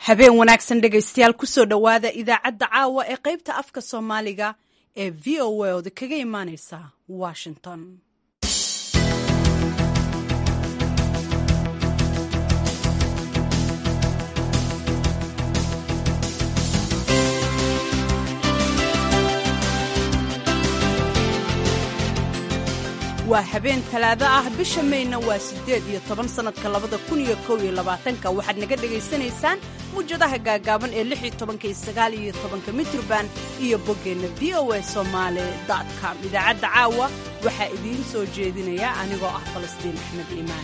habeen wanaagsan dhegaystayaal kusoo dhowaada idaacadda caawa ee qaybta afka soomaaliga ee v o a oda kaga imaaneysa washington waa habeen talaado ah bisha mayna waa siddeed iyo toban sannadka labada kun iyo kow iyo labaatanka waxaad naga dhegaysanaysaan muwjadaha gaagaaban ee lix iyo tobanka iyo sagaal iyo tobanka mitrban iyo boggeenna v o a somaali com idaacadda caawa waxaa idiin soo jeedinaya anigoo ah falastiin axmed iimaan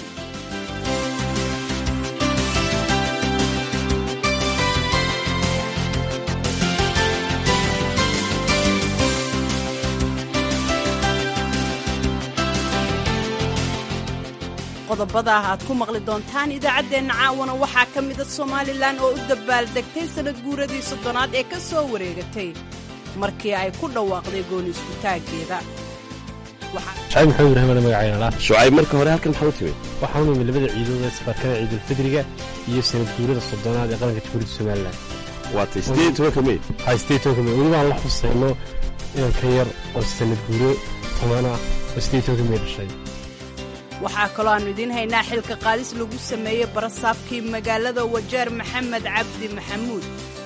qodobada aad ku maqli doontaan idaacaddeenna caawana waxaa ka mida somalilan oo u dabaaldegtay sannad guuradii soddonaad ee ka soo wareegatay markii ay ku dhawaaqday gooni iskutaaggeeda shacayb maxamed ibraahim ale magacaynala shucayb marka hore halkan maxaa u timid waxaan u imid labada ciidood ee isbaarkada ciidulfidriga iyo sanad guurada soddonaad ee qaranka jamhuuriyadda somalilan waatay siddeed tobanka mey waxay siddeed tobanka mey weliba aan la xuseyno inan ka yar oo sanad guuro toban ah oo siddeed tobanka mey dhashay waxaa kaloo aannu idiin haynaa xilka qaadis lagu sameeyey barasaabkii magaalada wajeer maxamed cabdi maxamuud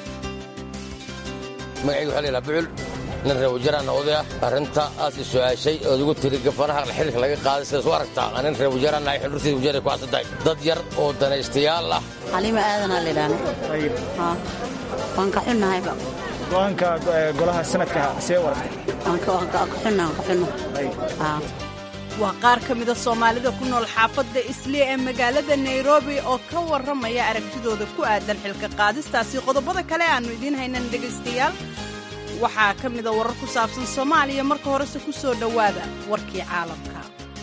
magacayga waxaa laydhaha bucul nin reer wajeeraana oday ah arrinta aas i su'aashay ood igu tiri gafanaha xilka laga qaaday sidaas u aragtaa nin reer wajeeraana ay xudurtiisa wajeeray ku xasantahay dad yar oo danaystayaal ah xaliima aadanaa laydhaana waan ka xunnahayba go'aanka golaha sanadka see u aragtay waa qaar ka mida soomaalida ku nool xaafadda isliya ee magaalada nairobi oo ka warramaya aragtidooda ku aadan xilka qaadistaasi qodobada kale aannu idiin haynan dhegaystayaal waxaa ka mida warar ku saabsan soomaaliya marka horese ku soo dhowaada warkii caalamka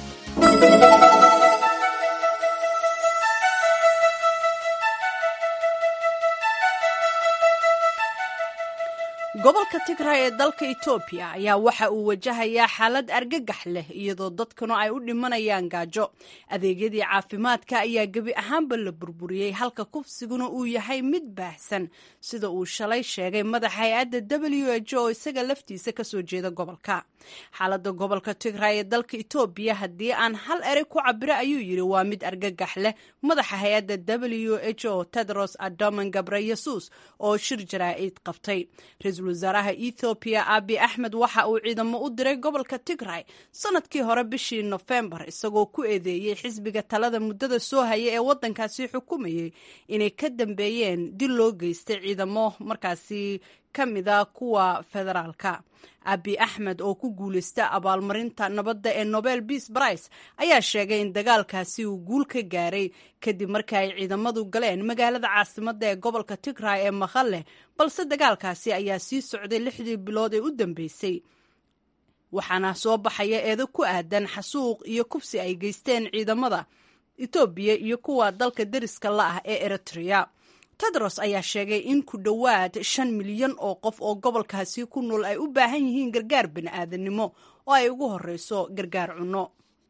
gobolka tigray ee dalka etoobiya ayaa waxa uu wajahayaa xaalad argagax leh iyadoo dadkuna ay u dhimanayaan gaajo adeegyadii caafimaadka ayaa gebi ahaanba la burburiyey halka kufsiguna uu yahay mid baahsan sida uu shalay sheegay madaxa hay-adda w h o isaga laftiisa kasoo jeeda gobolka xaaladda gobolka tigray ee dalka etoobiya haddii aan hal erey ku cabiro ayuu yidhi waa mid argagax leh madaxa hay-adda w h o tedros adoman gabreyesus oo shir jaraa'id qabtay ra-iisul wasaaraha ethoobiya abi axmed waxa uu ciidamo u diray gobolka tigray sanadkii hore bishii nofembar isagoo ku eedeeyey xisbiga talada muddada soo haya ee waddankaasi xukumayey inay ka dambeeyeen dil loo geystay ciidamo markaasi ka mida kuwa federaalka abi axmed oo ku guulaysta abaalmarinta nabadda ee nobel beas brice ayaa sheegay in dagaalkaasi uu guul ka gaaray kadib markii ay ciidamadu galeen magaalada caasimadda ee gobolka tigray ee makhalle balse dagaalkaasi ayaa sii socday lixdii bilood ee u dambeysay waxaana soo baxaya eedo ku aadan xasuuq iyo kufsi ay geysteen ciidamada etoobiya iyo kuwa dalka deriska la ah ee eritrea tedros ayaa sheegay in ku dhowaad shan milyan oo qof oo gobolkaasi ku nool ay u baahan yihiin gargaar bini'aadanimo oo ay ugu horreyso gargaar cunno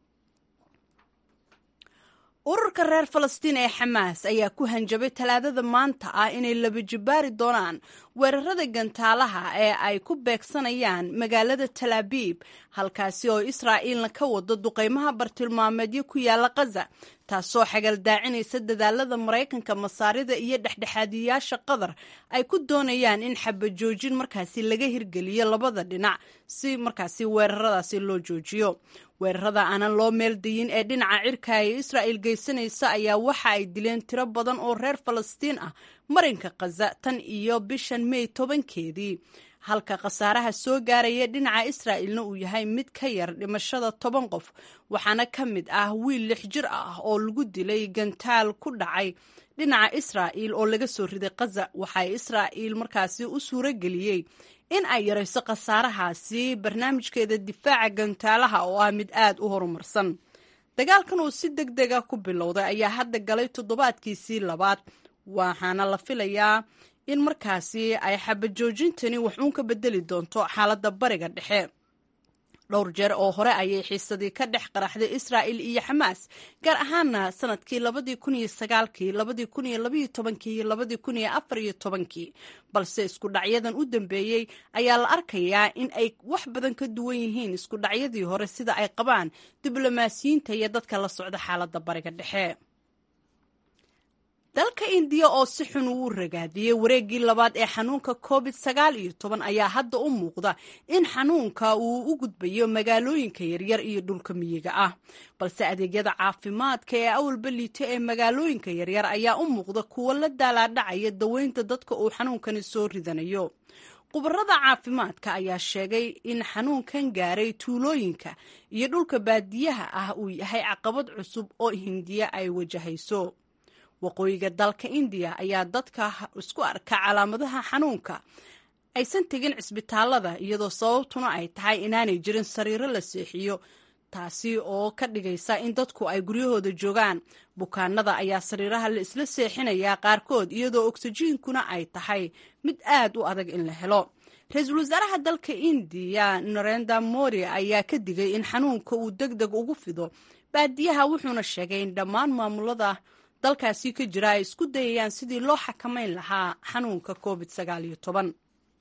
ururka reer falastiin ee xamaas ayaa ku hanjabay talaadada maanta ah inay laba jibbaari doonaan weerarada gantaalaha ee ay ku beegsanayaan magaalada talaabiib halkaasi oo israa'iilna ka wado duqaymaha bartilmaameedyo ku yaala khaza taasoo xagaldaacinaysa dadaalada maraykanka masaarida iyo dhexdhexaadiyayaasha qatar ay ku doonayaan in xabajoojin markaasi laga hirgeliyo labada dhinac si markaasi weeraradaasi loo joojiyo weerarada aanan loo meeldayin ee dhinaca cirka ee israa'il geysanaysa ayaa waxa ay dileen tiro badan oo reer falastiin ah marinka khaza tan iyo bishan mey tobankeedii halka khasaaraha soo gaaraya dhinaca israa'ilna uu yahay mid ka yar dhimashada toban qof waxaana ka mid ah wiil lix jir ah oo lagu dilay gantaal ku dhacay dhinaca israa'iil oo laga soo riday khaza waxaa israa'iil markaasi u suuro geliyey in ay yarayso khasaarahaasi barnaamijkeeda difaaca gantaalaha oo ah mid aad u horumarsan dagaalkan uu si deg dega ku bilowday ayaa hadda galay toddobaadkiisii labaad waxaana la filayaa in markaasi ay xabajoojintani wax uun ka bedeli doonto xaaladda bariga dhexe dhowr jeer oo hore ayay xiisadii ka dhex qaraxday israa'il iyo xamaas gaar ahaana sanadkii labadii kun iyo sagaalkii labadii kun iyo labaiyo tobankii iyo labadii kun iyo afar iyo tobankii balse isku dhacyadan u dambeeyey ayaa la arkayaa in ay wax badan ka duwan yihiin isku dhacyadii hore sida ay qabaan diblomaasiyiinta iyo dadka la socda xaaladda bariga dhexe dalka indiya oo si xun uu ragaadiyey wareeggii labaad ee xanuunka covid sagaal iyo toban ayaa hadda u muuqda in xanuunka uu u gudbayo magaalooyinka yaryar iyo dhulka miyiga ah balse adeegyada caafimaadka ee awalba liita ee magaalooyinka yaryar ayaa u muuqda kuwo la daalaadhacaya daweynta dadka uu xanuunkani soo ridanayo khubarada caafimaadka ayaa sheegay in xanuunkan gaaray tuulooyinka iyo dhulka baadiyaha ah uu yahay caqabad cusub oo hindiya ay wajahayso waqooyiga dalka indiya ayaa dadka isku arka calaamadaha xanuunka aysan tegin cisbitaalada iyadoo sababtuna ay tahay inaanay jirin sariiro la seexiyo taasi oo ka dhigaysa in dadku ay guryahooda joogaan bukaanada ayaa sariiraha la isla seexinayaa qaarkood iyadoo ogsijiinkuna ay tahay mid aad u adag in la helo ra-iisul wasaaraha dalka indiya narenda mori ayaa ka digay in xanuunka uu deg deg ugu fido baadiyaha wuxuuna sheegay in dhammaan maamulada dalkaasi ka jira ay isku dayayaan sidii loo xakamayn lahaa xanuunka covid sagaal iyo toban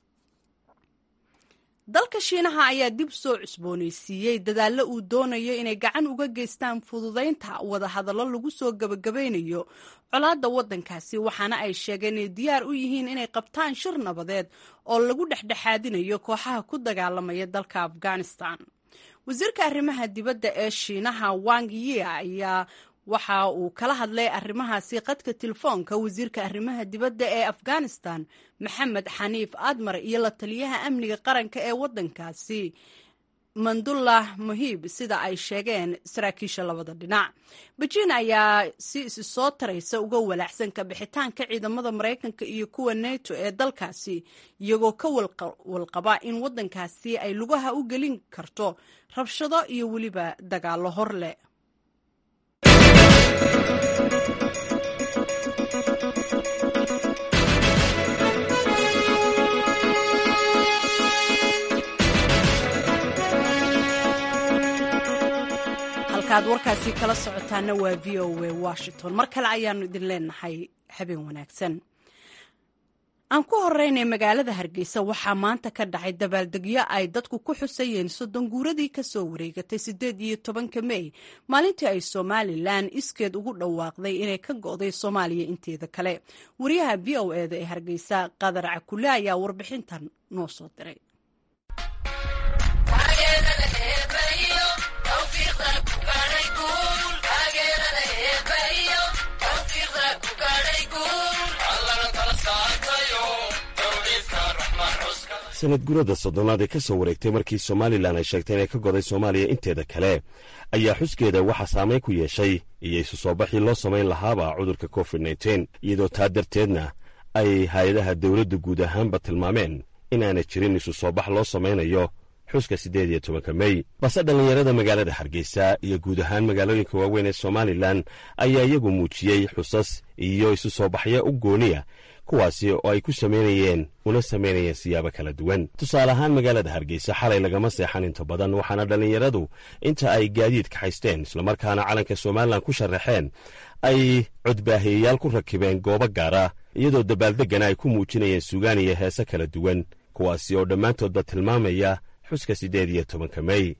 dalka shiinaha ayaa dib soo cusboonaysiiyey dadaallo uu doonayo inay gacan uga geystaan fududaynta wadahadallo lagu soo gabagabeynayo colaadda waddankaasi waxaana ay sheegeen inay diyaar u yihiin inay qabtaan shir nabadeed oo lagu dhexdhexaadinayo kooxaha ku dagaalamaya dalka afghanistan wasiirka arrimaha dibadda ee shiinaha wang yi ayaa waxa uu kala hadlay arrimahaasi qadka telefoonka wasiirka arrimaha dibadda ee afghanistan maxamed xaniif admar iyo la taliyaha amniga qaranka ee waddankaasi mandullah muhiib sida ay sheegeen saraakiisha labada dhinac bejiin ayaa si isi soo taraysa uga walaacsan kabixitaanka ciidamada maraykanka iyo kuwa neto ee dalkaasi iyagoo ka walqaba in waddankaasi ay lugaha u gelin karto rabshado iyo weliba dagaallo hor leh halkaad warkaasi kala socotaana waa v o a washington mar kale ayaanu idin leenahay habeen wanaagsan aan ku horeynay magaalada hargeysa waxaa maanta ka dhacay dabaaldegyo ay dadku ku xusayeen soddon guuradii kasoo wareegatay siddeed iyo tobanka mey maalintii ay somalilan iskeed ugu dhawaaqday inay ka go'day soomaaliya inteeda kale wariyaha v o eda ee hargeysa qadar cakule ayaa warbixintan noo soo diray sanad gurada soddonaad ee ka soo wareegtay markii somalilan ay sheegtay inay ka goday soomaaliya inteeda kale ayaa xuskeeda waxaa saamayn ku yeeshay iyo isu soo baxii loo samayn lahaaba cudurka covid nteen iyadoo taa darteedna ay hay-adaha dowladda guud ahaanba tilmaameen in aanay jirin isu soo bax loo samaynayo xuska siddeed iyo tobanka mey balse dhallinyarada magaalada hargeysa iyo guud ahaan magaalooyinka waaweyn ee somalilan ayaa iyagu muujiyey xusas iyo isu soo baxyo u gooniya kuwaasi oo ay ku samaynayeen una samaynayeen siyaabo kala duwan tusaale ahaan magaalada hargeysa xalay lagama seexan inta badan waxaana dhallinyaradu inta ay gaadiid kaxaysteen islamarkaana calanka somalilan ku sharaxeen ay codbaahiyayaal ku rakibeen goobo gaara iyadoo dabaaldeggana ay ku muujinayeen sugaan iyo heese kala duwan kuwaasi oo dhammaantoodba tilmaamaya xuska siddeed iyo tobanka mey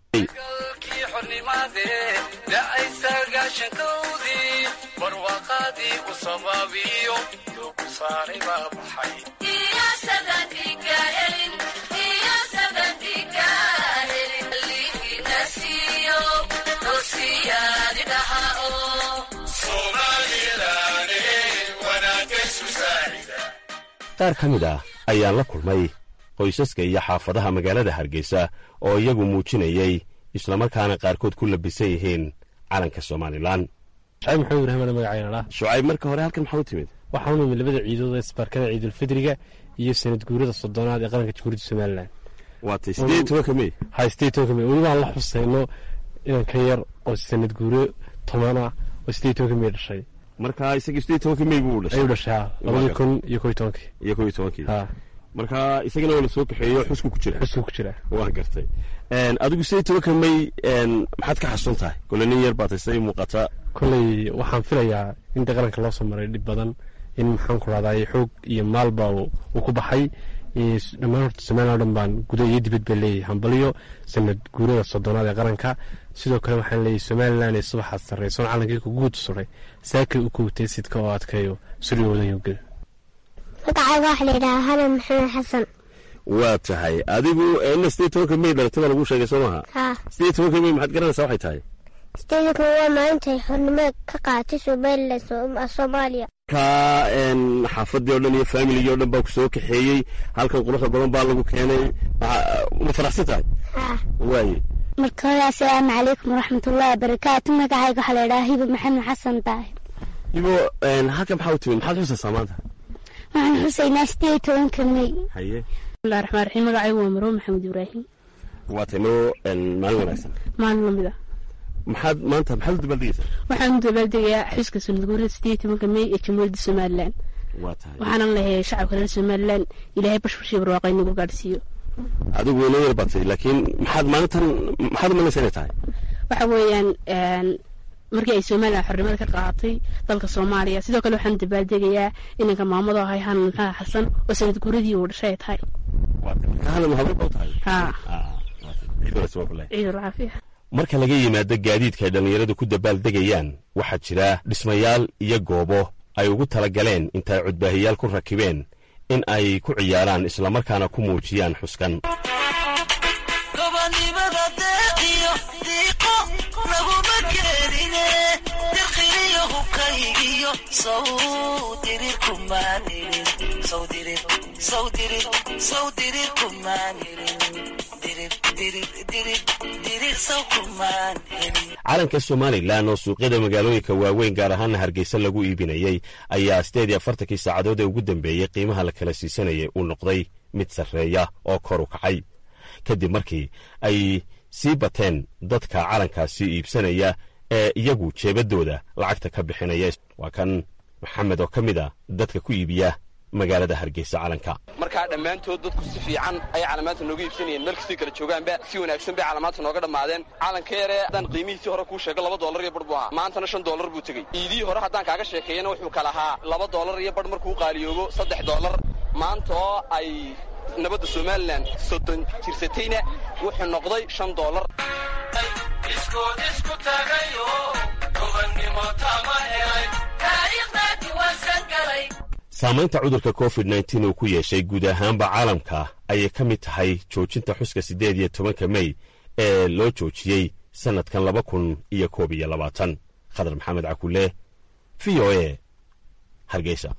qaar ka mid ah ayaan la kulmay qoysaska iyo xaafadaha magaalada hargeysa oo iyagu muujinayey islamarkaana qaarkood ku labisan yihiin calanka somalilan shacayb maxamed ibraahim ala magacaynadhaa shucayb marka hore halkan maxaa u timid waxaa u nimid labada ciidood ee isbaarkada ciidulfidriga iyo sanad guurada soddonaad ee qaranka jamhuuriyadda somalilan waatay siddeed tobanka mey haystee tobanka mey welibaan la xusayno inan ka yar oo sanad guuro tobana oo siddeed tobanka mey dhashay marka isagii siddeed tobanka mey buu dhashay ayuu dhashay ha labadii kun iyo koy tobankii iyo kow iyo tobankii ha marka isagana waa la soo kaxeeyo xusku ku jira xusku ku jira waa gartay adigu sidee tobanka may maxaad ka xasuun tahay kole nin yar baatay siday muuqata kolley waxaan filayaa in de qaranka loo soo maray dhib badan in maxaan ku rahday xoog iyo maalba uu ku baxay dhammaan horta somalilan o dhan baan guda iyo dibad baa leeyahay hambaliyo sanad guurada soddonaad ee qaranka sidoo kale waxaan leeyahay somalilan ee subaxaad sarreysoon calankii ku guud suray saakay u kowtay sidka oo adkayo suryoodan yogel magacayga waxaa la yidhahaa hanan maxamed xasan waa tahay adigu ina sidee tobanka may dhalatay baa lagu sheegay soo maha haa sidee tobanka may maxaad garanaysaa waxay tahay sideedanka waa maalintay xornimada ka qaadatay somalilan soomaaliya ka xaafadii o dhan iyo faamiligii o dhan baa ku soo kaxeeyey halkan quruxda badan baa lagu keenay ma faraxsan tahay haa waaye marka hore assalaamu calaykum waraxmatullahi wabarakaatu magacayga waxaa la yidhahaa hiba maxamed xasan daahir ibo halkan maxaa u timid maxaad xusaysaa maanta waxaan xusaynaa sideed iyo tobanka may haye bismillahi raxmaan raxiim magacaygu waa marwo maxamed ibraahim waa taynoo maalin wanaagsan maalin lamid ah maxaad maanta maxaad u dabaaldegaysaa waxaan u dabaaldegayaa xuska sanadguurada sideed iyo tobanka may ee jamhuuriyadda somalilan waa tahay waxaanan leeyahay shacabka reer somalilan ilaahay bashbashii barwaaqay nagu gaadhsiiyo adigu wayna yar batay laakiin maxaad maalintan maxaad umalaysa inay tahay waxa weeyaan markii ay somalilan xornimada ka qaadatay dalka soomaaliya sidoo kale waxaan dabaaldegayaa inanka maamado ahay hanan maxamed xasan oo sanad guuradii uu dhashay ay tahay hanan habeen ba u tahay haa ciid wanaagsan waa bilahi ciidul caafiya marka laga yimaado gaadiidka ay dhallinyaradu ku dabaaldegayaan waxaa jira dhismayaal iyo goobo ay ugu tala galeen intaay cudbaahiyaal ku rakibeen in ay ku ciyaaraan islamarkaana ku muujiyaan xuskan calanka somalilan oo suuqyada magaalooyinka waaweyn gaar ahaana hargeysa lagu iibinayey ayaa sideed iyo afartankii saacadood ee ugu dambeeyey qiimaha la kala siisanayay uu noqday mid sarreeya oo kor u kacay kadib markii ay sii bateen dadka calankaasi iibsanaya ee iyagu jeebadooda lacagta ka bixinaya waa kan maxamed oo ka mid a dadka ku iibiya magaalada hargeysa calanka markaa dhammaantood dadku si fiican ayay calamaanta nooga iibsanayeen meel kastay kala joogaanba si wanaagsan bay calamaanta nooga dhammaadeen calanka yaree haddaan qiimihiisii hore kuu sheego laba dollar iyo bar buu ahaa maantana shan dollar buu tegey iidihii hore haddaan kaaga sheekeeyana wuxuu kala ahaa laba dollar iyo bar markuu qaaliyoobo saddex dollar maanta oo ay nabadda somalilan soddon jirsatayna wuxuu noqday shan dollar saamaynta cudurka covid nteen uu ku yeeshay guud ahaanba caalamka ayay ka mid tahay joojinta xuska siddeed iyo tobanka mey ee loo joojiyey sannadkan laba kun iyo koob iyo labaatan khadar maxamed cakule v o e hargeysa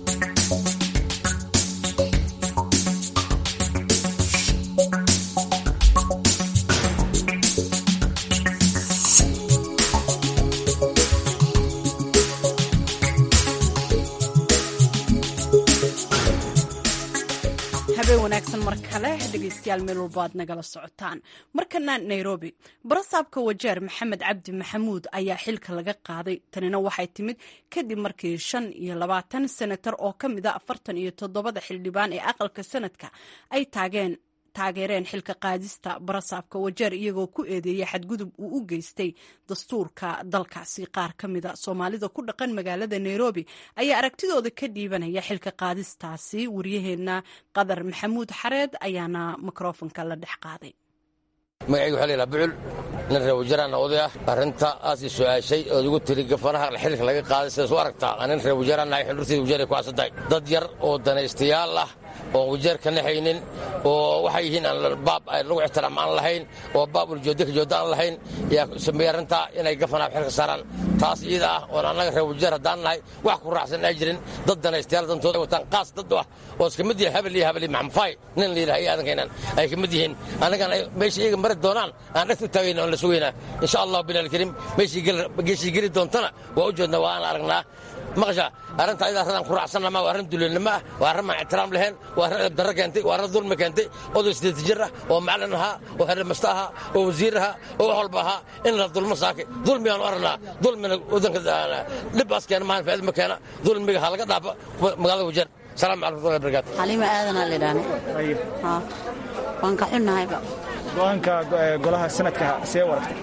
habeen wanaagsan mar kale dhegeystayaal meel walba aad nagala socotaan markana nairobi barasaabka wajeer maxamed cabdi maxamuud ayaa xilka laga qaaday tanina waxay timid kadib markii shan iyo labaatan senatar oo ka mid a afartan iyo toddobada xildhibaan ee aqalka sanadka ay taageen taageereen xilka qaadista barasaabka wajeer iyagoo ku eedeeyay xadgudub uu u geystay dastuurka dalkaasi qaar ka mida soomaalida ku dhaqan magaalada nairobi ayaa aragtidooda ka dhiibanaya xilka qaadistaasi waryaheena qadar maxamuud xareed ayaana mikrofonka la dhex qaaday magacayga waxaa laydhaha bucul nin reer wajaaraana oday ah arrinta aas i su'aashay ood igu tiri gafanaha xilka laga qaaday sidaas u aragtaa nin reer wajaaraanahay xundhurtayda wajeeray ku xasantahay dad yar oo danaystayaal ah oon wajeer ka naxaynin oo waxay yihiin aan baab lagu ixtiraam aan lahayn oo baab uljoodda ka joodda aan lahayn yaa sameeyey arrintaa inay gafanaha xilka saaraan taas iyada ah oon annaga reer wajeer haddaan nahay wax ku raacsan ay jirin dad danaystayaal dantooda wataan qaas dad ah oo iska mid yihiin habel iyo habel iyo maxamfaay nin la yidhaha iyo aadankaynaan ay ka mid yihiin annagan ay meesha iyaga mari doonaan aan dhegta u taagayna oon la sugaynaa insha allahu bilaalkariim meeshii geli doontana waa u jeednaa waa aan aragnaa maqasha arrinta ayada arradaan ku raacsanama waa arrin duleennimo ah waa arrin maan ixtiraam lahayn waa arrin edabdarro keentay waa arrin dulmi keentay oday sideed jir ah oo macallin ahaa oo xerrimasta ahaa oo wasiir ahaa oo wax walba ahaa in la dulmo saakay dulmigaan u aragnaa dulmina waddanka dhibbaas keena maahan faa'iida ma keena dulmiga ha laga dhaafa magaalada wajeer salaam calaykum warahmatullahi wabarakaatu xaliima aadanaa lidhaan waan ka xunnahayba go-aanka golaha sanadka see waragtay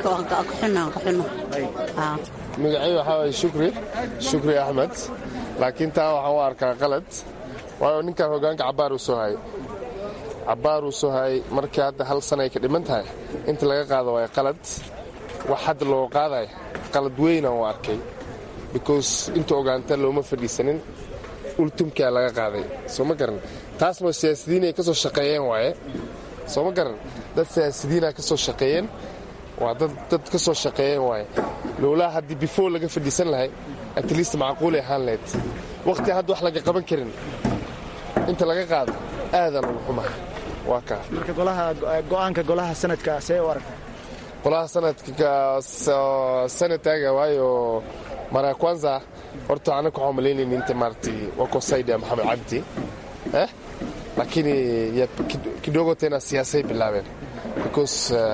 magacay waxaa waye shukri shukri axmed laakiin taa waxaan u arkaa qalad waayo ninkan hogaanka cabbaar uu soo hayay cabbaar uu soo hayay markii hadda hal sana ay ka dhiman tahay inta laga qaado waay qalad wax hadda loo qaaday qalad weynaan u arkay because inta ogaanta looma fadhiisanin ultumkaa laga qaaday soo ma garan taasna siyaasidiin ay ka soo shaqeeyeen waaye soo ma garan dad siyaasidiina ka soo shaqeeyeen waa dad ka soo shaqeeyeen waaye lowlaa haddii before laga fadhiisan lahay at least macquulay ahaan lahayd wakhti hadda wax laga qaban karin inta laga qaado aadan ugu xumaha waa kaa marka golaha go-aanka golaha sanadka see u aragta golaha sanadka sanataga waayo mara kwanza horta anaga waxaan malaynayna inta maaragtay wakosaidia maxamed cabdi eh lakini kidogo tena siyaasay bilaabeen because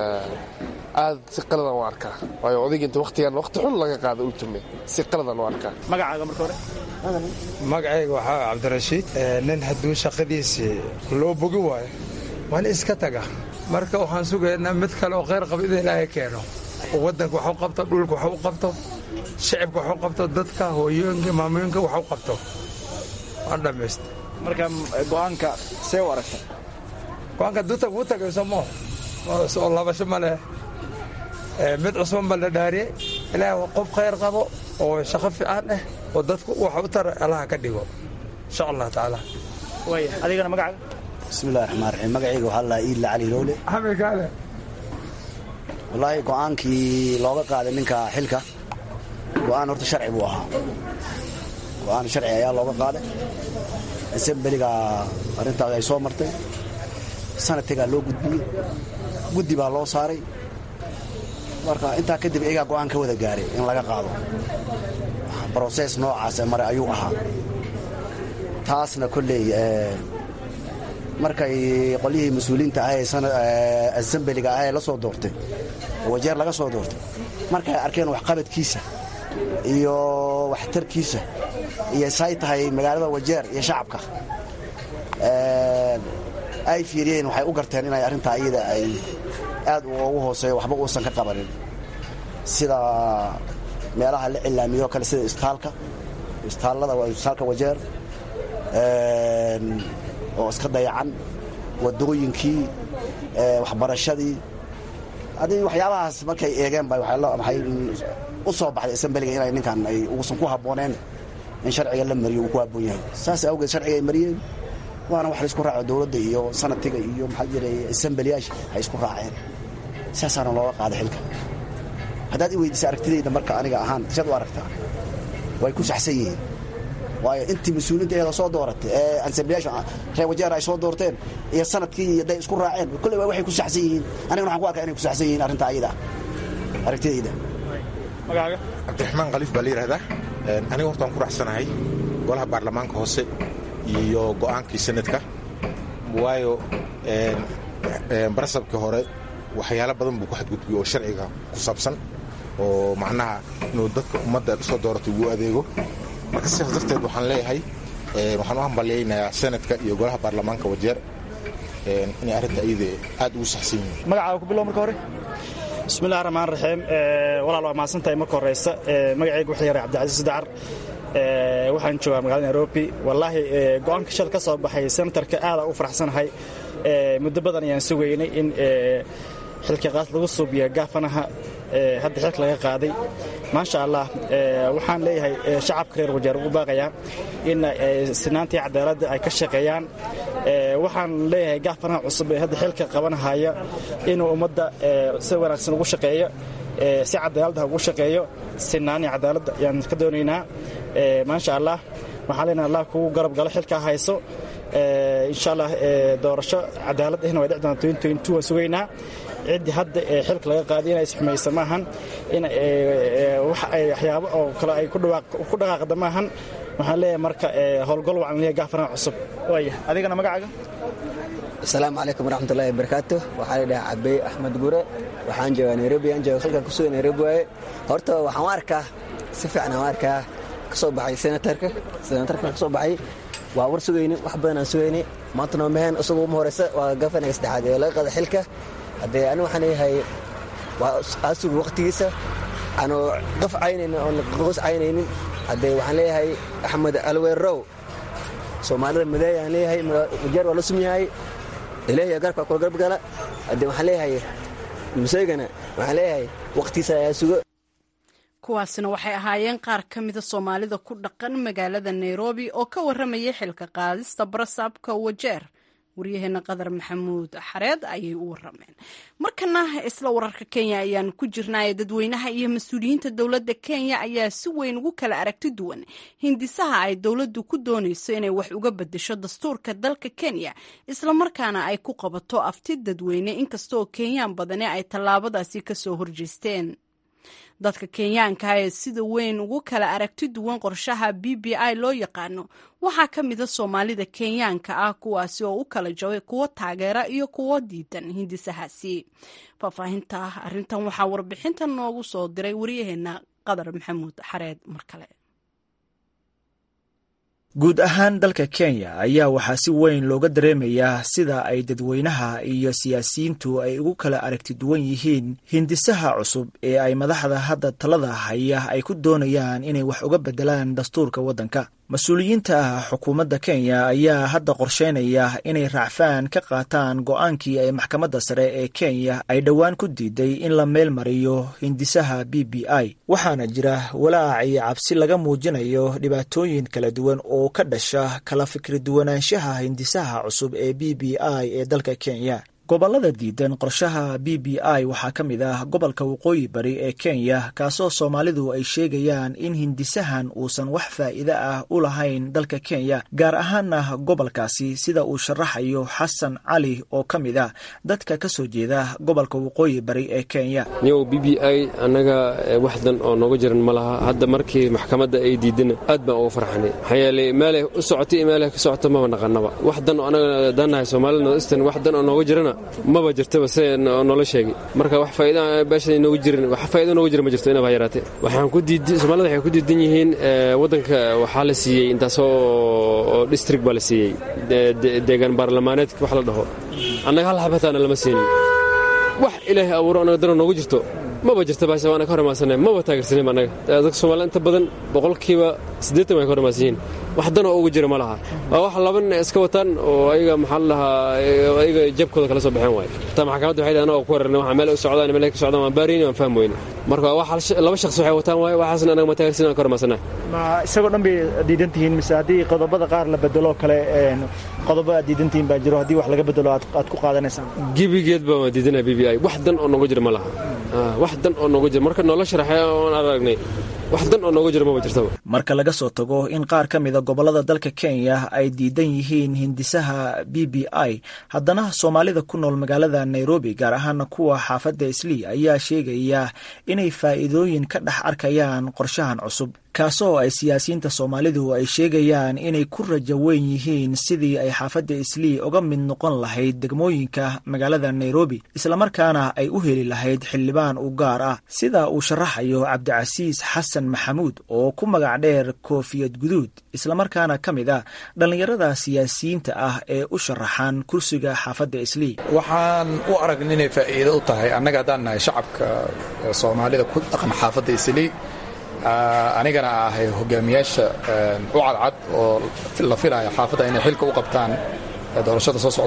aad si qaladan u arkaa waayo odayga inta wakhtigan wakhti xun laga qaada ultume si qaladan u arkaa magacaaga marka hore magacayga waxaa cabdirashiid nin hadduu shaqadiisii loo bogi waayo waan iska taga marka waxaan sugaynaa mid kale oo khayr qaba in ilaahay keeno oo waddanka wax u qabto dhulka wax u qabto shicibka wax u qabto dadka hooyooyinka maamooyinka wax u qabto waan dhammaysta marka go-aanka see u aragta go-aanka duta wuu tagayso mo oo labasho ma leh mid cusban baa la dhaariyey ilaahay waa qof khayr qabo oo shaqo fiican ah oo dadku wax u tara allaha ka dhigo insha allah tacaala waaya adigana magacaaga bismillahi raxmaan raxiim magacayga waxaa la iidla cali lowle xamid kaale wallaahi go'aankii looga qaaday ninka xilka go'aan horta sharci buu ahaa go'aan sharci ayaa looga qaaday asembeliga arrintaas ay soo martay sanadkagaa loo gudbiyey guddi baa loo saaray marka intaa kadib iyagaa go'aan ka wada gaaray in laga qaado broses noocaas mare ayuu ahaa taasna kolley markay qolyihii mas-uuliyiinta ah ee asembeliga ah ee la soo doortay oo wajeer laga soo doortay markay arkeen waxqabadkiisa iyo waxtarkiisa iyo say tahay magaalada wajeer iyo shacabka ay fiiriyeen waxay u garteen inay arrintaa iyada ay aad ugu hooseeyo waxba uusan ka qabanin sida meelaha la cilaamiyo kale sida istaalka istaallada istaalka wajeer oo iska dayacan wadooyinkii waxbarashadii haddii waxyaabahaas markay eegeen ba waxay u soo baxday asembeliga inay ninkan ay uusan ku habbooneen in sharciga la mariyo uu ku habboon yahay saas awgeed sharciga ay mariyeen waana wax la isku raaco dowladda iyo sanadkiga iyo maxaa jiray asembeliyaasha ay isku raaceen saasaana looga qaaday xilka haddaad i weydiisa aragtidayda marka aniga ahaan siad u aragtaa way ku saxsan yihiin waayo intii mas-uuliinta eeda soo dooratay ee ansamblayaasha reer wajeer ay soo doorteen iyo sanadkii iyo day isku raaceen kolley waxay ku saxsan yihiin anigana waxaan ku arkaa inay ku saxsan yihiin arrinta ayada aragtidayda magacaaga cabdiraxmaan khaliif baa la yidhahdaa aniga hortaan ku raacsanahay golaha baarlamaanka hoose iyo go'aankii sanadka waayo barasabkii hore waxyaalo badan buu ku xadgudbiyey oo sharciga ku saabsan oo macnaha inuu dadka ummadda soo dooratay ugu adeego marka sidaas darteed waxaan leeyahay waxaan u hambalyaynayaa sanadka iyo golaha baarlamaanka wajeer inay arrinta iyada aad ugu saxsan yihiin magacaaga ku bilow marka hore bismillahi raxmaan raxiim walaal waa mahadsantahay marka horeysa magacayga wuxuu yahay cabdicasiis dacar waxaan joogaa magaalada nairobi wallaahi go'aanka shal ka soo baxay senatarka aada u faraxsanahay muddo badan ayaan sugaynay in xilka qaas lagu suubiya gaafanaha hadda xilka laga qaaday maasha allah waxaan leeyahay shacabka reer wajeer ugu baaqayaa in sinaantii cadaaladda ay ka shaqeeyaan waxaan leeyahay gaafanaha cusub ee hadda xilka qabanahaya inuu ummadda si wanaagsan ugu shaqeeyo si cadaaladda ugu shaqeeyo sinaanii cadaaladda ayaan ka doonaynaa maasha allah waxaan leenahay allah kugu garab galo xilkaa hayso insha allah doorasho cadaalad ahna way dhici doontaa waan sugaynaa ciddii hadda xilka laga qaaday inay isxumaysa maahan in waxyaabo oo kale ay ku dhaqaaqda maahan waxaan leeyahay marka howlgol wacan leeyahay gaafanaha cusub waaya adigana magacaaga asalaamu calaykum waraxmatullahi wabarakaatu waxaa la dhahaa cabey axmed gure waxaan joogaa nairobi aan jooga halkan kusuga nairobi waaye horta waxaan u arkaa si fiican aan u arkaa ka soo baxay senatarka senatarka ka soo baxay waa war sugayni wax badan aan sugayni maanta noo maheen isagu uma horeysa waa gafanaga saddexaad ee laga qaada xilka haddee ani waxaan leeyahay waa asugu waqtigiisa aanu qaf caynaynin oon qos caynaynin haddee waxaan leeyahay axmed alweerow soomaalida madeey aan leeyahay majeer waa la sum yahay ilaahiya garabka kula garab gala haddee waxaan leeyahay museygana waxaan leeyahay waqtigiisa ayaa sugo kuwaasina waxay ahaayeen qaar ka mida soomaalida ku dhaqan magaalada nairobi oo ka warramayay xilka qaadista barasaabka wajeer waryaheena qadar maxamuud xareed ayay u warameen markana isla wararka kenya ayaanu ku jirnaaye dadweynaha iyo mas-uuliyiinta dowladda kenya ayaa si weyn ugu kala aragti duwan hindisaha ay dowladdu ku doonayso inay wax uga bedesho dastuurka dalka kenya islamarkaana ay ku qabato afti dadweyne inkastaoo kenyaan badani ay tallaabadaasi kasoo horjeesteen dadka kenyaanka ee sida weyn ugu kala aragti duwan qorshaha b b i loo yaqaano waxaa ka mida soomaalida kenyaanka ah kuwaasi oo u kala jabay kuwo taageera iyo kuwo diidan hindisahaasi faahfaahinta arintan waxaa warbixintan noogu soo diray waryaheena qadar maxamuud xareed mar kale guud ahaan dalka kenya ayaa waxaa si weyn looga dareemayaa sida ay dadweynaha iyo siyaasiyiintu ay ugu kala aragti duwan yihiin hindisaha cusub ee ay madaxda hadda talada haya ay ku doonayaan inay wax uga bedelaan dastuurka waddanka mas-uuliyiinta xukuumadda kenya ayaa hadda qorsheynaya inay raacfaan ka qaataan go-aankii ay maxkamadda sare ee kenya ay dhowaan ku diiday in la meel mariyo hindisaha b b i waxaana jira walaac iyo cabsi laga muujinayo dhibaatooyin kala duwan oo ka dhasha kala fikri duwanaanshaha hindisaha cusub ee b b i ee dalka kenya gobollada diidan qorshaha b b i waxaa ka mid ah gobolka waqooyi bari ee kenya kaasoo soomaalidu ay sheegayaan in hindisahan uusan wax faa'iide ah u lahayn dalka kenya gaar ahaana gobolkaasi sida uu sharaxayo xasan cali oo ka mid ah dadka ka soo jeeda gobolka waqooyi bari ee kenya niyow b b i annaga waxdan oo nooga jiran ma laha hadda markii maxkamadda ay diidana aad baan uga farxanay maxaa yeelay meelay u socotay iyo meelay ka socota maba naqanaba waxdan oo annaga daannahay soomaalida northeastern waxdan oo nooga jirana maba jirtaba se noola sheegay marka wax faa'iida beesha noogu jirin wax faa'iida noogu jira ma jirto inaba yaraatee waxaan ku diiday soomaalida waxay ku diidan yihiin waddanka waxaa la siiyey intaasoo oo district baa la siiyey deegaan baarlamaaneedka wax la dhaho annaga hal xabataana lama siinin wax ilaahay abuuro annaga dana noogu jirto maba jirta baasha waana ka hor imaansanay maba taageersanin annaga dadka soomaalida inta badan boqolkiiba siddeetan way ka hor imaansan yihiin wax danoo ugu jira ma laha waa wax laban iska wataan oo ayaga maxaa la dhahaa ayaga jabkooda kala soo baxeen waaye taa maxkamadda waxay dhahan oo ku wararnay waxaa meel u socdaan meel ka socdaan waan baarayni waan fahmi weyne marka wax laba shakhsi waxay wataan waaye waxaasna anaga ma taageersanin aan ka hor imaansanaa ma isagoo dhan bay diidan tihiin mise haddii qodobada qaar la bedelo kale qodobo aad diidan tihiin baa jiro haddii wax laga bedelo aad ku qaadanaysaan gebigeed baa waan diidanaa b b i wax dan oo nooga jira ma laha wax dan oo nooga jira marka noola sharaxay oon aragnay wax dan oo nooga jira maba jirtaba marka laga soo tago in qaar ka mida gobollada dalka kenya ay diidan yihiin hindisaha b b i haddana soomaalida ku nool magaalada nairobi gaar ahaana kuwa xaafadda islii ayaa sheegaya inay faa'iidooyin ka dhex arkayaan qorshahan cusub kaasoo ay siyaasiyiinta soomaalidu ay sheegayaan inay ku rajo weyn yihiin sidii ay xaafadda islii uga mid noqon lahayd degmooyinka magaalada nairobi islamarkaana ay u heli lahayd xildhibaan u gaar ah sida uu sharaxayo cabdicasiis xasan maxamuud oo ku magac dheer koofiyad guduud islamarkaana ka mid ah dhallinyarada siyaasiyiinta ah ee u sharaxan kursiga xaafadda islii waxaan u aragna inay faa'iido u tahay annaga haddaan nahay shacabka soomaalida ku dhaqan xaafadda islii anigana ahay hogaamiyaasha u cadcad oo la filaya xaafadda inay xilka u qabtaan doorashada soo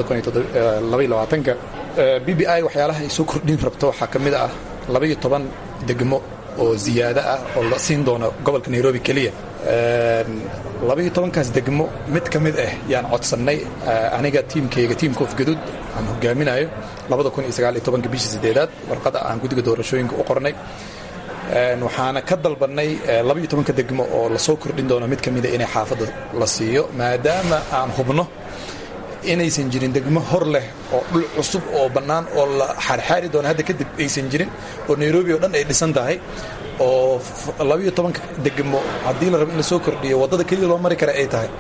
socota ka b b i waxyaalaha ay soo kordhin rabto waxaa ka mid ah labaiyo toban degmo oo ziyaado ah oo la siin doono gobolka nairobi keliya labaiyo tobankaas degmo mid ka mid ah yaan codsannay aniga tiimkayga tiimka ofgaduud aan hogaaminayo bishii sideedaad warqada aan guddiga doorashooyinka u qornay waxaana ka dalbannay labaiyo tobanka degmo oo lasoo kordhin doono mid ka mida inay xaafadda la siiyo maadaama aan hubno inaysan jirin degmo hor leh oo dhul cusub oo bannaan oo la xaarxaari doono hadda kadib aysan jirin oo nairobi oo dhan ay dhisan tahay oo labaiyo tobanka degmo haddii la rabo in lasoo kordhiyo waddada keliya loo mari kara ay tahay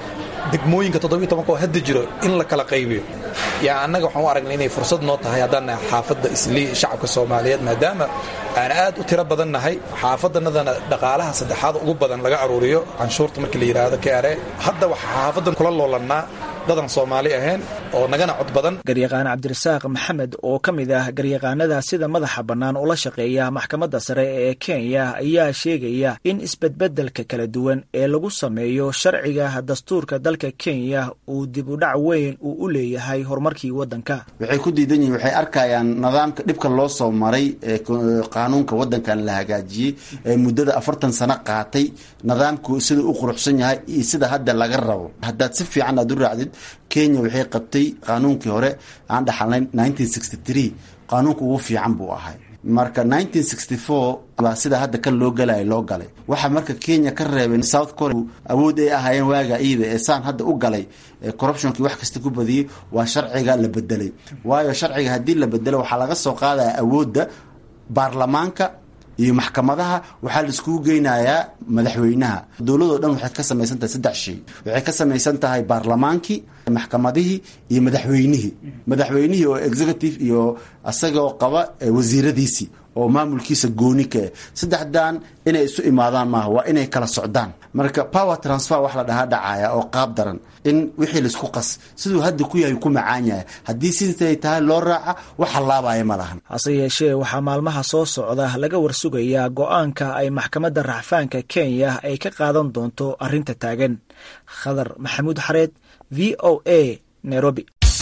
degmooyinka toddobiyo tobanka oo hadda jiro in la kala qaybiyo yaa annaga waxaan u aragnay inay fursad noo tahay haddaan nahay xaafadda islii shacabka soomaaliyeed maadaama aan aad u tiro badan nahay xaafaddanadana dhaqaalaha saddexaad ugu badan laga aruuriyo canshuurta markii la yidhaahdo kare hadda waxaa xaafaddan kula loolannaa dadan soomaali ahayn oo nagana cod badan garyaqaan cabdirasaaq maxamed oo ka mid ah garyaqaanada sida madaxa bannaan ula shaqeeya maxkamadda sare ee kenya ayaa sheegaya in isbedbedelka kala duwan ee lagu sameeyo sharciga dastuurka dalka kenya uu dib u dhac weyn uu u leeyahay horumarkii waddanka waxay ku diidan yihiin waxay arkayaan nidaamka dhibka loo soo maray ee qaanuunka waddankan la hagaajiyey ee muddada afartan sano qaatay nidaamku sida u quruxsan yahay iyo sida hadda laga rabo haddaad si fiican aad u raacdid kenya waxay qabtay qaanuunkii hore aan dhaxalnayn qaanuunka ugu fiican buu ahay marka baa sida hadda kan loo galaya loo galay waxa marka kenya ka reebay south korea awood ay ahaayeen waaga iida ee saan hadda u galay corruptionkii wax kasta ku badiyey waa sharciga la bedelay waayo sharciga haddii la bedelo waxaa laga soo qaadaya awoodda baarlamaanka iyo maxkamadaha waxaa la iskugu geynayaa madaxweynaha dowladoo dhan waxay ka samaysan tahay saddex shay waxay ka samaysan tahay baarlamaankii maxkamadihii iyo madaxweynihii madaxweynihii oo executive iyo isagoo qaba wasiiradiisii oo maamulkiisa gooni ka eh saddexdan inay isu imaadaan maaha waa inay kala socdaan marka power transfer wax la dhahaa dhacaya oo qaab daran in wixii laisku qas siduu hadda ku yahay ku macaan yahay haddii siday tahay loo raaca wax hallaabaya ma lahan hase yeeshee waxaa maalmaha soo socda laga warsugayaa go-aanka ay maxkamadda racfaanka kenya ay ka qaadan doonto arrinta taagan khadar maxamuud xareed v o a nairobi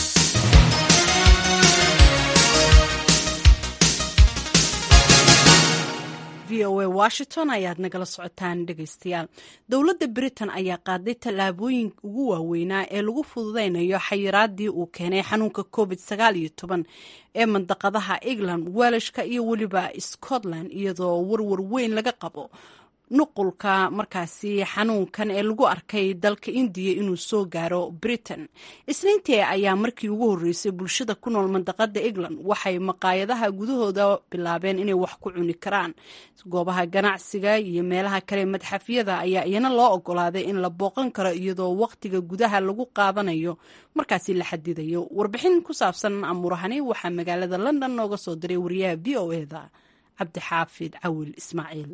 v o a washington ayaad nagala socotaan dhegaystayaal dowladda britain ayaa qaaday tallaabooyin ugu waaweynaa ee lagu fududeynayo xayiraadii uu keenay xanuunka covid sagaal iyo toban ee mandaqadaha england welishka iyo weliba scotland iyadoo warwar weyn laga qabo nuqulka markaasi xanuunkan ee lagu arkay dalka indiya inuu soo gaaro britain isniintii ayaa markii ugu horreysay bulshada ku nool mandaqada england waxay maqaayadaha gudahooda bilaabeen inay wax ku cuni karaan goobaha ganacsiga iyo meelaha kale madxafyada ayaa iyana loo ogolaaday in la booqan karo iyadoo waqtiga gudaha lagu qaadanayo markaasi la xadidayo warbixin ku saabsan amurahani waxaa magaalada london nooga soo diray wariyaha v o eda cabdixaafid cawil ismaaciil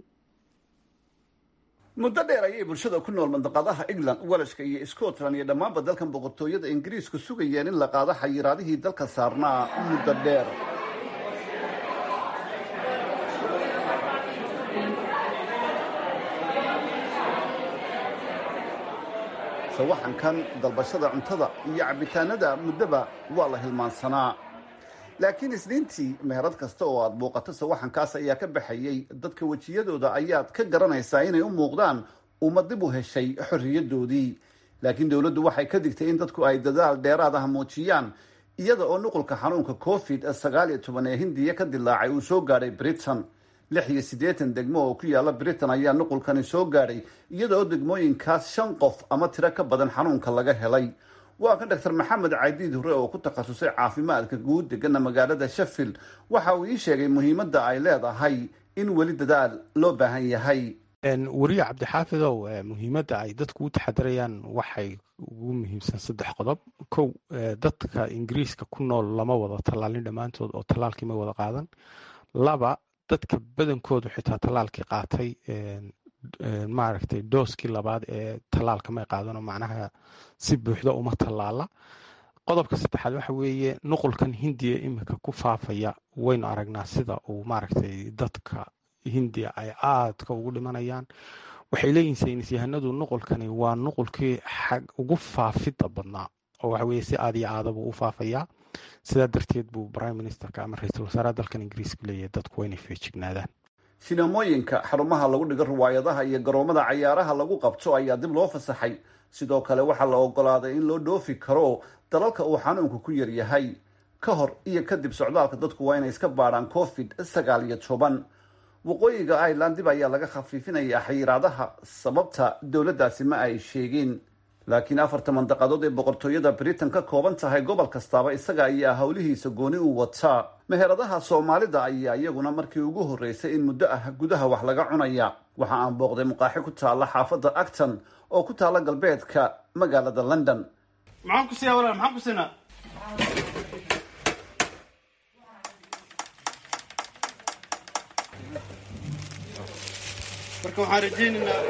muddo dheer ayay bulshada ku nool mandaqadaha england welashka iyo scotland iyo dhammaanba dalkan boqortooyada ingiriisku sugayeen in la qaado xayiraadihii dalka saarnaa muddo dheer sawaxankan dalbashada cuntada iyo cabitaanada muddoba waa la hilmaansanaa laakiin isniintii meherad kasta oo aad booqato sawaxankaas ayaa ka baxayey dadka wejiyadooda ayaad ka garanaysaa inay u muuqdaan uma dib u heshay xorriyadoodii laakiin dowladdu waxay ka digtay in dadku ay dadaal dheeraad ah muujiyaan iyada oo nuqulka xanuunka covid sagaal iyo toban ee hindiya ka dilaacay uu soo gaadhay britain lix iyo siddeetan degmo oo ku yaala britain ayaa nuqulkani soo gaadhay iyada oo degmooyinkaas shan qof ama tiro ka badan xanuunka laga helay waa kan doctor maxamed cadiid hore oo ku takhasusay caafimaadka guud degana magaalada sheffield waxa uu ii sheegay muhiimadda ay leedahay in weli dadaal loo baahan yahay weriye cabdixaafidow muhiimadda ay dadku u taxadirayaan waxay ugu muhiimsan saddex qodob kow dadka ingiriiska ku nool lama wada tallaalin dhammaantood oo tallaalkii ma wada qaadan laba dadka badankoodu xitaa tallaalkii qaatay maaragtay dooskii labaad ee tallaalka may qaadano macnaha si buuxda uma tallaala qodobka saddexaad waxa weeye nuqulkan hindiya iminka ku faafaya waynu aragnaa sida uu maaragtay dadka hindiya ay aadka ugu dhimanayaan waxay leeyihin saynis yahanadu nuqulkani waa nuqulkii xag ugu faafidda badnaa oo waxa weye si aad iyo aadabuu u faafayaa sidaa darteed buu prime ministerka ama ra-iisul wasaaraha dalkan ingiriiska leeyahay dadku waa inay feejignaadaan sinamooyinka xarumaha lagu dhigo riwaayadaha iyo garoomada cayaaraha lagu qabto ayaa dib loo fasaxay sidoo kale waxaa la ogolaaday in loo dhoofi karo dalalka uu xanuunku ku yar yahay ka hor iyo kadib socdaalka dadku waa inay iska baadhaan covid sagaal iyo toban waqooyiga ireland dib ayaa laga khafiifinayaa xayiraadaha sababta dowladdaasi ma ay sheegin laakiin afarta mandaqadood ee boqortooyada britain ka kooban tahay gobol kastaaba isaga ayaa howlihiisa gooni u wataa meheradaha soomaalida ayaa iyaguna markii ugu horreysay in muddo ah gudaha wax laga cunaya waxa aan booqday muqaaxi ku taalla xaafadda acton oo ku taalla galbeedka magaalada london maxaan ku siiyaa walaal maxaan ku siinaa marka waxaan rajaynaynaa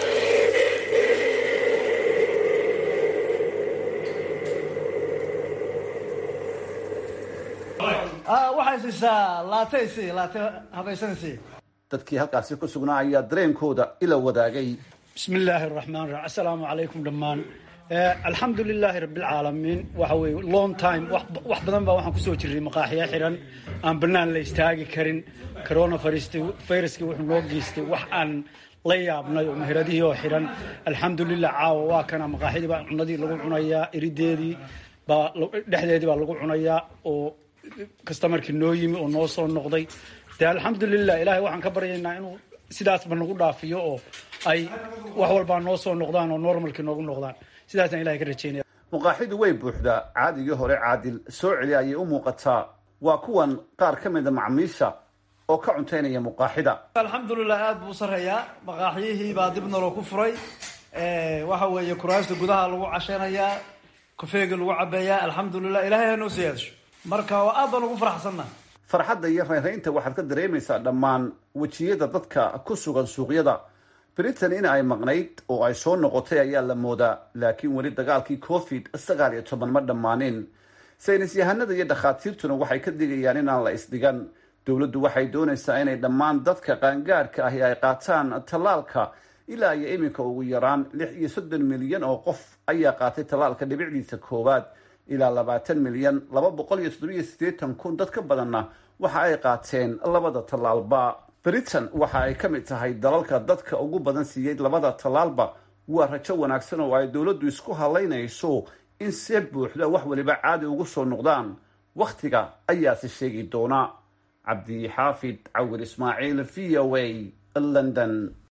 waxay siisaa laatay sii laate habaysan sii dadkii halkaasi ku sugnaa ayaa dareenkooda ila wadaagay bismi illaahi araxmaan raxiim assalaamu calaykum dhammaan alxamdu lilaahi rabbilcaalamiin waxa weeye long time wax badan baa waxaan kusoo jirray maqaaxiya xiran aan bannaan la istaagi karin corona viruski wuxuu noo geystay wax aan la yaabnay oo meheradihii oo xiran alxamdulilah caawa waa kana maqaaxidii baa cunadii lagu cunayaa irideedii baa dhexdeedii baa lagu cunayaa oo kastamarkii noo yimi oo noo soo noqday dee alxamdulilah ilaahay waxaan ka baryaynaa inuu sidaasba nagu dhaafiyo oo ay wax walbaa noo soo noqdaan oo normalkii noogu noqdaan sidaasaan ilahay ka rajeynaya muqaaxidu way buuxdaa caadigii hore caadil soo celi ayay u muuqataa waa kuwan qaar ka mida macmiisha oo ka cuntaynaya muqaaxida alxamdulilah aada buu u sarreeyaa maqaaxyihii baa dib naloo ku furay waxa weeye kuraasta gudaha lagu casheynayaa kofeega lagu cabeeyaa alxamdulilah ilahay ha noo siyaadasho marka aad baan ugu faraxsannaha farxadda iyo reynreynta waxaad ka dareemaysaa dhammaan wejiyada dadka ku sugan suuqyada britain in ay maqnayd oo ay soo noqotay ayaa la moodaa laakiin weli dagaalkii covid sagaal iyo toban ma dhammaanin saynis yahanada iyo dhakhaatiirtuna waxay ka digayaan inaan la isdhigan dowladdu waxay doonaysaa inay dhammaan dadka qaangaadhka ahi ay qaataan tallaalka ilaa iyo iminka ugu yaraan lix iyo soddon milyan oo qof ayaa qaatay tallaalka dhibicdiisa koowaad ilaa labaatan milyan laba boqol iyo toddobiyo siddeetan kun dad ka badanna waxa ay qaateen labada tallaalba britain waxa ay ka mid tahay dalalka dadka ugu badan siiyey labada tallaalba waa rajo wanaagsan oo ay dowladdu isku halaynayso in see buuxda wax waliba caadi ugu soo noqdaan wakhtiga ayaase sheegi doona cabdixaafid cawir ismaaciil v o a london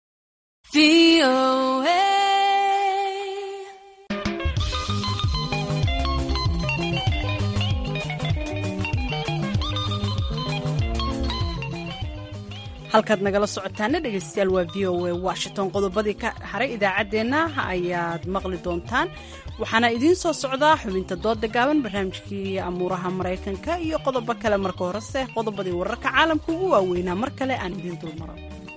halkaad nagala socotaana dhegaystayaal waa v o a washington qodobadii ka haray idaacaddeenna ayaad maqli doontaan waxaana idiin soo socdaa xubinta dooda gaaban barnaamijkii amuuraha maraykanka iyo qodobo kale marka horese qodobadii wararka caalamka ugu waaweynaa mar kale aan idiin dulmaro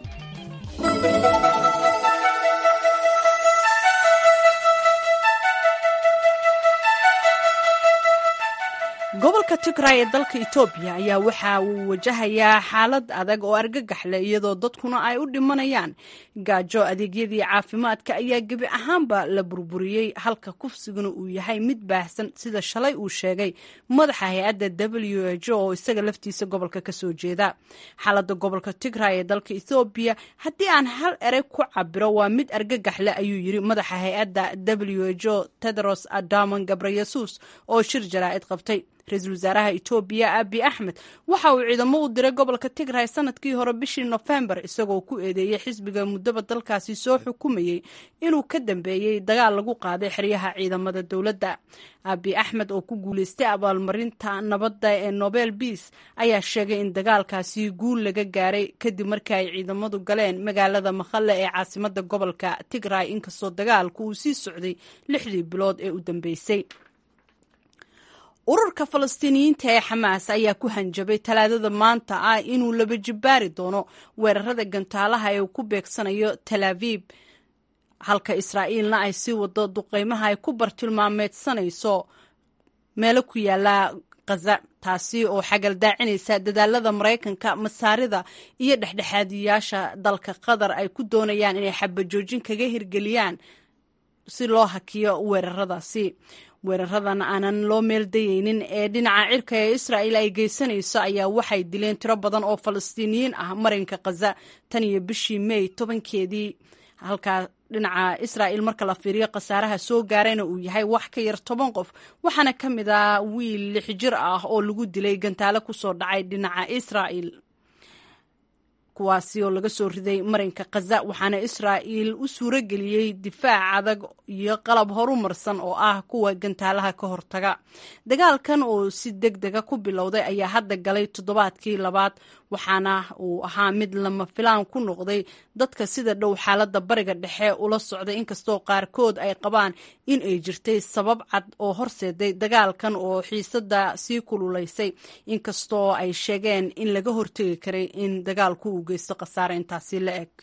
gobolka tigray ee dalka etoobiya ayaa waxa uu wajahayaa xaalad adag oo argagax leh iyadoo dadkuna ay u dhimanayaan gaajo adeegyadii caafimaadka ayaa gebi ahaanba la burburiyey halka kufsiguna uu yahay mid baahsan sida shalay uu sheegay madaxa hay-adda w h o oo isaga laftiisa gobolka kasoo jeeda xaalada gobolka tigray ee dalka ethoobiya haddii aan hal erey ku cabiro waa mid argagax leh ayuu yiri madaxa hay-adda w h o tedros adamon gabreyesus oo shir jaraa'id qabtay ra-iisul wasaaraha etoobiya abi axmed waxa uu ciidamo u diray gobolka tigray sanadkii hore bishii nofembar isagoo ku eedeeyey xisbiga muddaba dalkaasi soo xukumayey inuu ka dambeeyey dagaal lagu qaaday xeryaha ciidamada dowladda abi axmed oo ku guuleystay abaalmarinta nabadda ee nobel beas ayaa sheegay in dagaalkaasi guul laga gaaray kadib markii ay ciidamadu galeen magaalada makhalle ee caasimada gobolka tigray inkastoo dagaalku uu sii socday lixdii bilood ee u dambeysay ururka falastiiniyiinta ee xamaas ayaa ku hanjabay talaadada maanta ah inuu laba jibbaari doono weerarada gantaalaha ee uu ku beegsanayo tal aviib halka israa'iilna ay sii wado duqeymaha ay ku bartilmaameedsanayso meelo ku yaala khaza taasi oo xagaldaacinaysa dadaalada maraykanka masaarida iyo dhexdhexaadiyaasha dalka qatar ay ku doonayaan inay xabajoojin kaga hirgeliyaan si loo hakiyo weeraradaasi weeraradan aanan loo meeldayeynin ee dhinaca cirka ee israa'il ay geysanayso ayaa waxay dileen tiro badan oo falastiiniyiin ah marinka khaza tan iyo bishii mey tobankeedii halkaa dhinaca israa'il marka la fiiriyo khasaaraha soo gaarayna uu yahay wax ka yar toban qof waxaana ka mid ah wiil lix jir ah oo lagu dilay gantaalo kusoo dhacay dhinaca israa'il kuwaasi oo laga soo riday marinka khaza waxaana israa'iil u suuro geliyey difaac adag iyo qalab horumarsan oo ah kuwa gantaalaha ka hortaga dagaalkan oo si deg dega ku bilowday ayaa hadda galay toddobaadkii labaad waxaana uu ahaa mid lama filaan ku noqday dadka sida dhow xaaladda bariga dhexe ula socday inkastoo qaarkood ay qabaan in ay jirtay sabab cad oo horseeday dagaalkan oo xiisada sii kululaysay inkastoo ay sheegeen in laga hortegi karay in dagaalku uu geysto khasaare intaasi la eg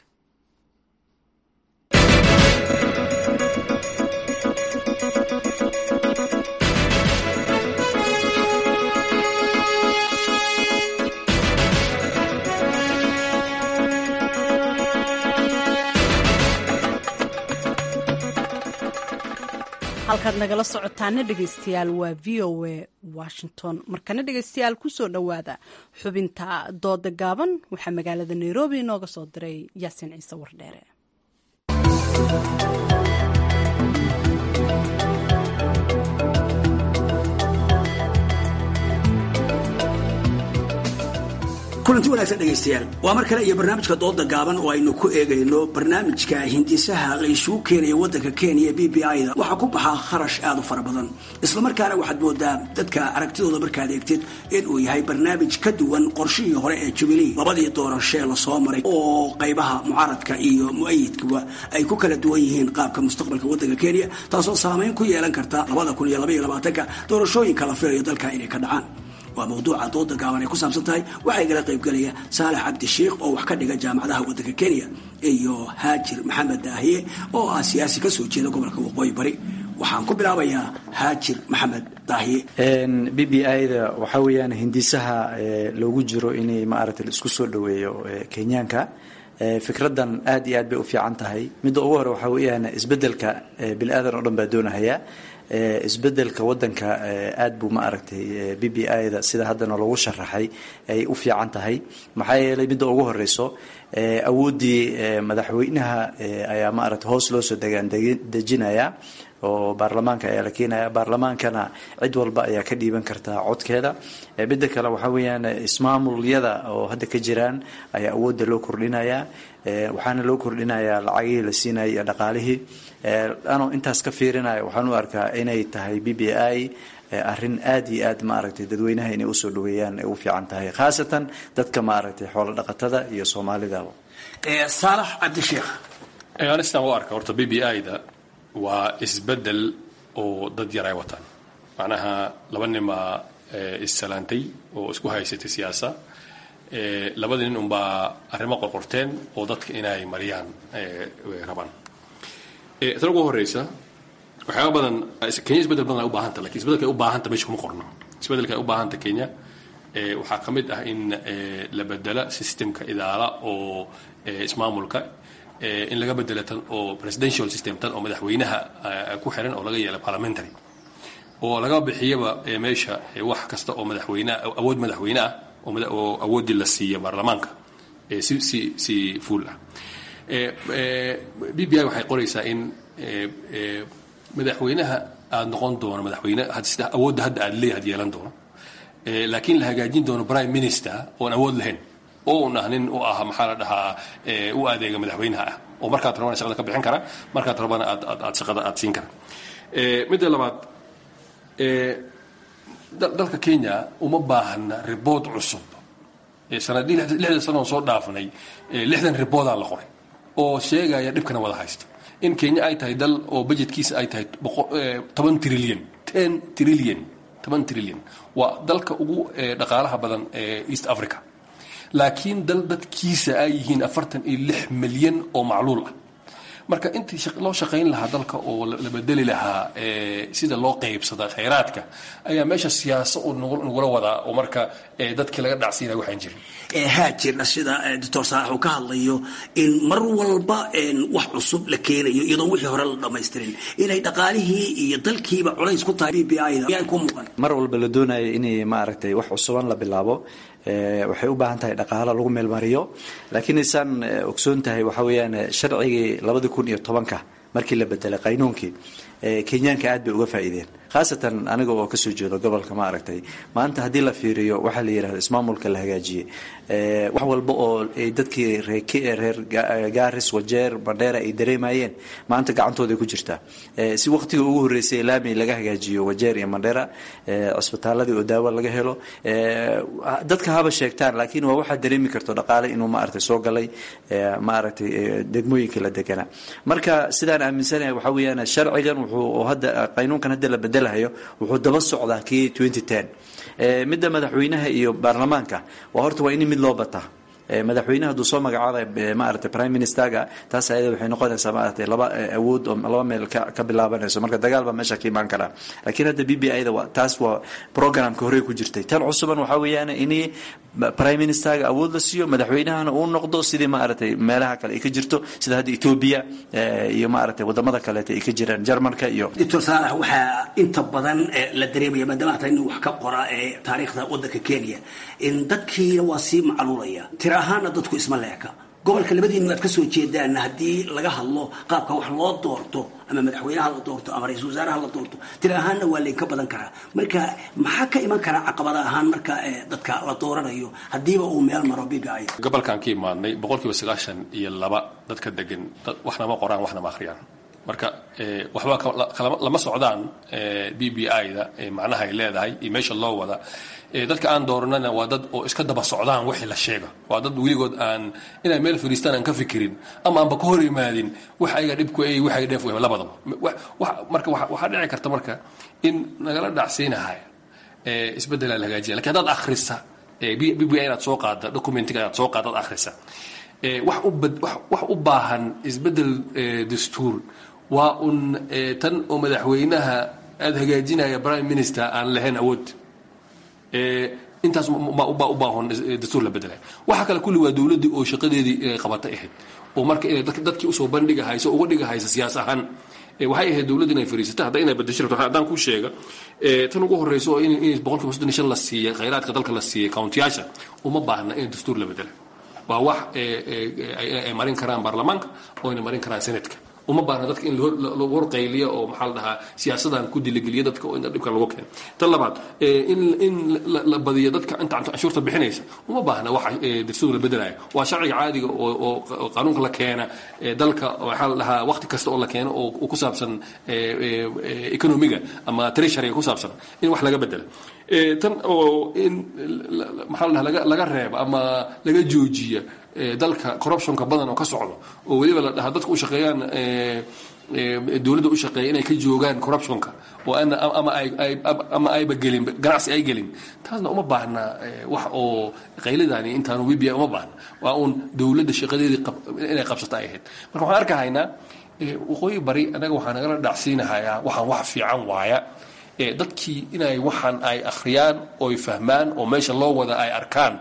halkaad nagala socotaana dhegeystayaal waa v o a washington markana dhegeystayaal kusoo dhowaada xubinta dooda gaaban waxaa magaalada nairobi inooga soo diray yaasiin ciise wardheere kulanti wanaagsan dhegaystayaal waa mar kale iyo barnaamijka dooda gaaban oo aynu ku eegayno barnaamijka hindisaha la isugu keenaya waddanka kenya b b i-da waxaa ku baxaa kharash aad u fara badan islamarkaana waxaad moodaa dadka aragtidooda markaad eegtid inuu yahay barnaamij ka duwan qorshihii hore ee jubilee labadii doorashee lasoo maray oo qaybaha mucaaradka iyo mu-ayidkuba ay ku kala duwan yihiin qaabka mustaqbalka waddanka kenya taasoo saameyn ku yeelan karta labada kun iyo labaiyo labaatanka doorashooyinka la filayo dalka inay ka dhacaan waa mawduuca dooda gaaban ay ku saabsan tahay waxaa igala qaybgelaya saalax cabdishiikh oo wax ka dhiga jaamacadaha waddanka kenya iyo haajir maxamed daahiye oo ah siyaasi ka soo jeeda gobolka waqooyi bari waxaan ku bilaabayaa haajir maxamed daahiye b b i-da waxaa weeyaan hindisaha loogu jiro inay maaragtay isku soo dhoweeyo kenyaanka fikradan aad iyo aad bay u fiican tahay midda ugu hore waxaa weeyaan isbedelka bini aadan oo dhan baa doonahaya isbedelka wadanka aad buu ma aragtay b b i-da sida haddana loogu sharaxay ay u fiican tahay maxaa yeelay midda ugu horeyso awooddii madaxweynaha ayaa ma aragtay hoos loo soo degaan dejinaya oo baarlamaanka ayaa la keenaya baarlamaankana cid walba ayaa ka dhiiban kartaa codkeeda midda kale waxaa weeyaan ismaamulyada oo hadda ka jiraan ayaa awoodda loo kordhinaya waxaana loo kordhinayaa lacagihii la siinaya iyo dhaqaalihii anoo intaas ka fiirinaya waxaan u arkaa inay tahay b b i arrin aad iyo aad maaragtay dadweynaha inay usoo dhaweeyaan ay u fiican tahay khaasatan dadka maaragtay xoolo dhaqatada iyo soomaalidaba saalax cabdisheekh anistan u arka horta b b i-da waa isbedel oo dad yar ay wataan macnaha laba nimaa issalaantay oo isku haysatay siyaasa labada nin unbaa arrimo qorqorteen oo dadka inay mariyaan rabaan tan ugu horeysa waxyaaba badan kenya isbedel badan ay u baahanta lakin isbedelka ay u baahanta meesha kuma qorno isbedelka ay u baahanta kenya waxaa ka mid ah in la bedela systemka idaala oo ismaamulka in laga bedela tan oo presidential system tan oo madaxweynaha ku xiran oo laga yeela parliamentary oo laga bixiyaba meesha wax kasta oo madaxweyne awood madaxweyne ah oo awooddii la siiya baarlamaanka si si si fuul ah b b i waxay qoraysaa in madaxweynaha aada noqon doono madaxweyne sida awoodda hadda aada leeyahay yeelan doono laakiin la hagaajin doono prime minister oon awood lahayn oo un ah nin u ah maxaa la dhahaa u adeega madaxweynaha ah oo markaad rabana shaqada ka bixin kara markaad rabana aad aad aad shaqada aad siin kara midda labaad dalka kenya uma baahna ribood cusub sanadii lixdan sano oo soo dhaafnay lixdan riboodaa la qoray oo sheegaya dhibkana wada haysta in kenya ay tahay dal oo budgetkiisa ay tahay toban trillion ten trillion toban trillion waa dalka ugu dhaqaalaha badan ee east africa laakiin dal dadkiisa ay yihiin afartan iyo lix milyan oo macluul ah marka intii loo shaqayn lahaa dalka oo la bedeli lahaa sida loo qaybsada khayraadka ayaa meesha siyaaso uu nagula wadaa oo marka dadkii laga dhacsiinaya waxaan jirin haajirna sida doctor saalax uu ka hadlayo in mar walba wax cusub la keenayo iyadoo wixii hore la dhamaystirin inay dhaqaalihii iyo dalkiiba culays ku tahay b b i da miyaa ku muuqan mar walba la doonayo inay maaragtay wax cusuban la bilaabo waxay u baahan tahay dhaqaalo lagu meelmariyo laakiin isaan ogsoon tahay waxaa weeyaan sharcigii labadi kun iyo tobanka markii la bedelay qaynuunkii kenyaanka aad bay uga faa'iideen khaasatan aniga oo kasoo jeedo gobolka ma aragtay maanta haddii la fiiriyo waxaa la yidhahda ismaamulka la hagaajiyey wax walba oo ay dadkii reer gaaris wajeer bandheera ay dareemayeen maanta gacantooday ku jirtaa si waqtiga ugu horreysay laami laga hagaajiyo wajeer iyo mandheera cisbitaaladii oo daawo laga helo dadka haba sheegtaan laakiin waa waxaa dareemi karto dhaqaale inuu maaragtay soo galay maaragtay degmooyinka la deganaa marka sidaan aaminsanahay waxaa weeyaan sharcigan wuxuu hadda qaynuunkan hadda la bedelahayo wuxuu daba socdaa kii twenty ten midda madaxweynaha iyo baarlamaanka waa horta waa in mid loo bataa madaxweynaha hadduu soo magacaabay maaragtay prime ministerga taas ayada waxay noqonaysaa maaragtay laba awood oo laba meel ka ka bilaabanayso marka dagaal baa meesha ka imaan karaa laakiin hadda b b i da taas waa programka horey ku jirtay tan cusuban waxaa weeyaan in prime ministerga awood la siiyo madaxweynahana uu noqdo sidii maaragtay meelaha kale ay ka jirto sida hadda etoobiya iyo maaragtay wadamada kaleeta ay ka jiraan jarmalka iyo doctor saalax waxaa inta badan la dareemaya maadaama hata nin wax ka qora ee taariikhda waddanka kenya in dadkiina waa sii macluulaya tira ahaana dadku isma leeka gobolka labadiinu aad ka soo jeedaan haddii laga hadlo qaabka wax loo doorto ama madaxweynaha la doorto ama ra-iisul wasaaraha la doorto tira ahaanna waa laynka badan karaa marka maxaa ka iman karaa caqabada ahaan marka dadka la dooranayo haddiiba uu meel maro biga ay gobolkan ka imaadnay boqolkiiba sagaashan iyo laba dadka degan waxna ma qoraan waxna ma akhriyaan marka waxba lama socdaan b b i da macnaha ay leedahay iyo meesha loo wada dadka aan dooranana waa dad oo iska daba socdaan wixii la sheega waa dad weligood aan inay meel fadhiistaan aan ka fikirin ama aanba ka hor imaadin wax ayaga dhibku ay wax ay dheef labadaba marka waxaa dhici karta marka in nagala dhacsiinahay isbeddelaa la hagaajiya lakin haddaad akhrisa b b i inaad soo qaada documentiga inaad soo qaada ad akhrisa wax u wax u baahan isbeddel dastuur waa un tan oo madaxweynaha aada hagaajinaya prime minister aan lahayn awood intaas baa u baahan dastuur la bedelay waxa kale kulli waa dowladdii oo shaqadeedii qabatay ahayd oo marka inay dadkii usoo bandhigahayso uga dhigahaysa siyaas ahaan waxay ahayd dowladda inay fariisata hadda inay bedesho rabto haddaan kuu sheega tan ugu horreyso oo in boqolkiiba soddon iyo shan la siiyey khayraadka dalka la siiyey countiyaasha uma baahna in dastuur la bedela waa wax ay marin karaan baarlamaanka oo ayna marin karaan senatka uma baahna dadka in lagu horqayliya oo maxaa la dhahaa siyaasadan ku diligeliya dadka oo in dhibkan lagu keeno tan labaad in in la badiyo dadka inta canshuurta bixinaysa uma baahna wax dastuur la bedelaya waa sharciga caadiga oo oo qaanuunka la keena dalka waxaa la dhahaa waqti kasta oo la keeno oo ku saabsan economiga ama treasuryga ku saabsan in wax laga bedela tan oo in maxaa la dhahaa laga reeba ama laga joojiya dalka corruptionka badan oo ka socdo oo weliba la dhahaa dadka u shaqeeyaan dowladda u shaqeeya inay ka joogaan corruptionka oo ana ama ay ama ayba gelin ganacsi ay gelin taasna uma baahna wax oo qaylidaani intaanu wibia uma baahna waa uun dowladda shaqadeedii inay qabsata ay ahayd marka waxaan arkahaynaa waqooyi bari anaga waxaa nagala dhacsiinahayaa waxaan wax fiican waaya dadkii inay waxaan ay akhriyaan oy fahmaan oo meesha loo wada ay arkaan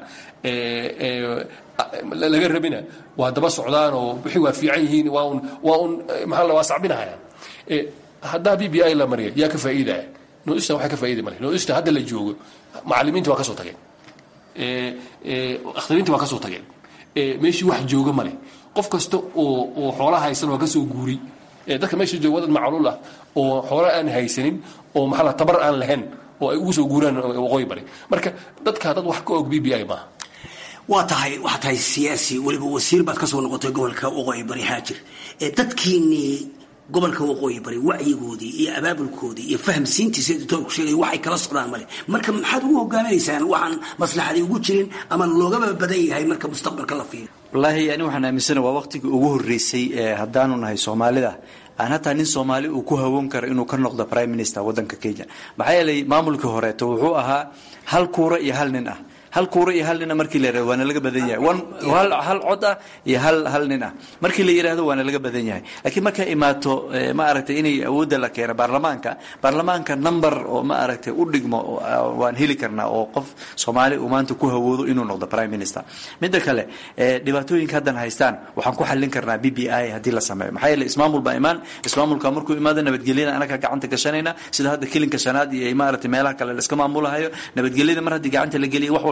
laga rabina waa daba socdaan oo wixii waa fiican yihiin waa un waa un maxaa la waa sacbinahayaan haddaa b b i la mariya yaa ka faa'iidaya noista waxay ka faa'iidi male noista hadda la joogo macallimiinta waa ka soo tageen akhtariinta waa ka soo tageen meeshii wax jooga male qof kasta oo oo xoola haysan waa ka soo guuri dadka meesha jooga wadad macluul ah oo xoola aan haysanin oo maxaa la tabar aan lahayn oo ay ugu soo guuraan waqooyi bari marka dadka dad wax ka og b b i maaha waa tahay waxaa tahay siyaasi weliba wasiir baad ka soo noqotay gobolka waqooyi bari haajir dadkiinnii gobolka waqooyi bari wacyigoodii iyo abaabulkoodii iyo fahamsiintiisa doctoorku sheegay waxay kala socdaan male marka maxaad ugu hogaaminaysaan waxaan maslaxadii ugu jirin ama loogaba badan yahay marka mustaqbalka la fiiro wallaahi ani waxaan aaminsana waa waqtigii ugu horreysay haddaanu nahay soomaalida aan hataa nin soomaali uu ku hawoon karo inuu ka noqdo prime minister waddanka kenya maxaa yeelay maamulkii horeeto wuxuu ahaa hal kuura iyo hal nin ah hal kuura iyo hal nina markii la yirahdo waana laga badan yahay hal cod ah iyo hal hal nin ah markii la yidhaahdo waana laga badan yahay laakiin markay imaato ma aragtay inay awoodda la keeno baarlamaanka baarlamaanka number oo ma aragtay u dhigmo waan heli karnaa oo qof soomaali uu maanta ku hawoodo inuu noqdo prime minister midda kale dhibaatooyinka haddan haystaan waxaan ku xallin karnaa b b i haddii la sameeyo maxaa yeele ismaamul baa imaan ismaamulka markuu imaado nabadgelyada anaga gacanta gashanayna sida hadda kilinka shanaad iyo maaragtay meelaha kale la iska maamulahayo nabadgelyada mar haddii gacanta la geliya wax walba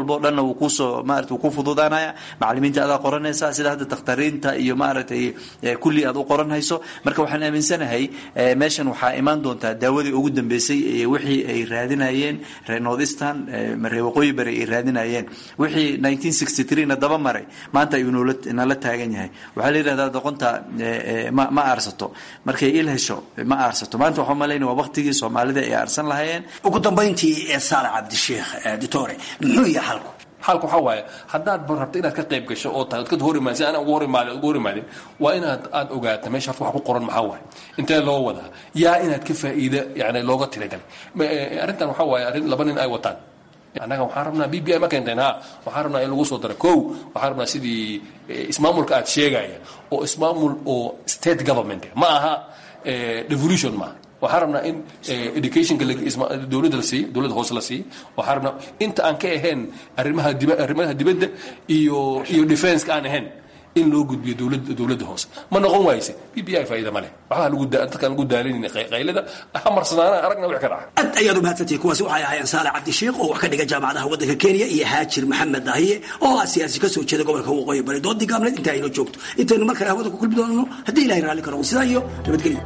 walba o dhanna wuu kusoo maarata wuu ku fududaanaya macalimiinta adaa qoranaysa sida hadda dakhtariinta iyo maaragtay kulli aad u qoran hayso marka waxaan aaminsanahay meeshan waxaa imaan doontaa daawadii ugu dambeysay wixii ay raadinayeen reer northeastern reer waqooyi bari ay raadinayeen wixii na daba maray maanta ayuu nala taagan yahay waxaa la yidhahdaa doqonta ma aarsato markay il hesho ma aarsato maanta waxaa malayna waa waqtigii soomaalida ay aarsan lahayeen ugu dambayntii ee saale cabdisheekh ditore muxuu yahay xalku xalku waxaa waaye haddaad rabto inaad ka qayb gasho oo tahay kad hor imaadin si aan ugu hor imaadin ugu hor imaadin waa inaad aad ogaato meesha horta wax ku qoran maxaa waaye intee loo wadaa yaa inaad ka faa'iida yani looga tiragalay arrintan waxaa waaye arrin laba nin ay wataan annaga waxaan rabnaa b b i ma keenteen ha waxaan rabnaa in lagu soo daro kow waxaan rabnaa sidii ismaamulka aad sheegaya oo ismaamul oo state government ma aha devolution maaha waxaan rabnaa in educationka dowladda la siiyo dowladda hoose la siiyo waxaan rabnaa inta aan ka ahayn arrimaha diba arrimaha dibadda iyo iyo defenska aan ahayn in loo gudbiyo dowladda dowladda hoose ma noqon waayse b b i faa'iida ma leh waxaa lagu dadkaan lagu daalinayna qaylada ha marsanaana aragna wix ka dhaca aad ayaad u mahadsantihi kuwaasi waxay ahaayeen saale cabdisheekh oo wax ka dhiga jaamacadaha waddanka kenya iyo haajir maxamed dahiye oo ah siyaasi kasoo jeeda gobolka waqooyi bari doodii gaabneed inta aynoo joogto intaynu mar kale hawada ku kulmi doonano haddii ilahay raalli karo sidaa iyo nabadgelyo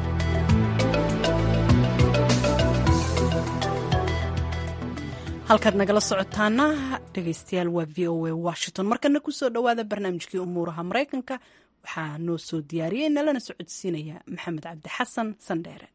halkaad nagala socotaana dhegaystayaal waa v o a washington markana kusoo dhowaada barnaamijkii umuuraha maraykanka waxaa noo soo diyaariyey nalana socodsiinaya maxamed cabdi xasan sandheere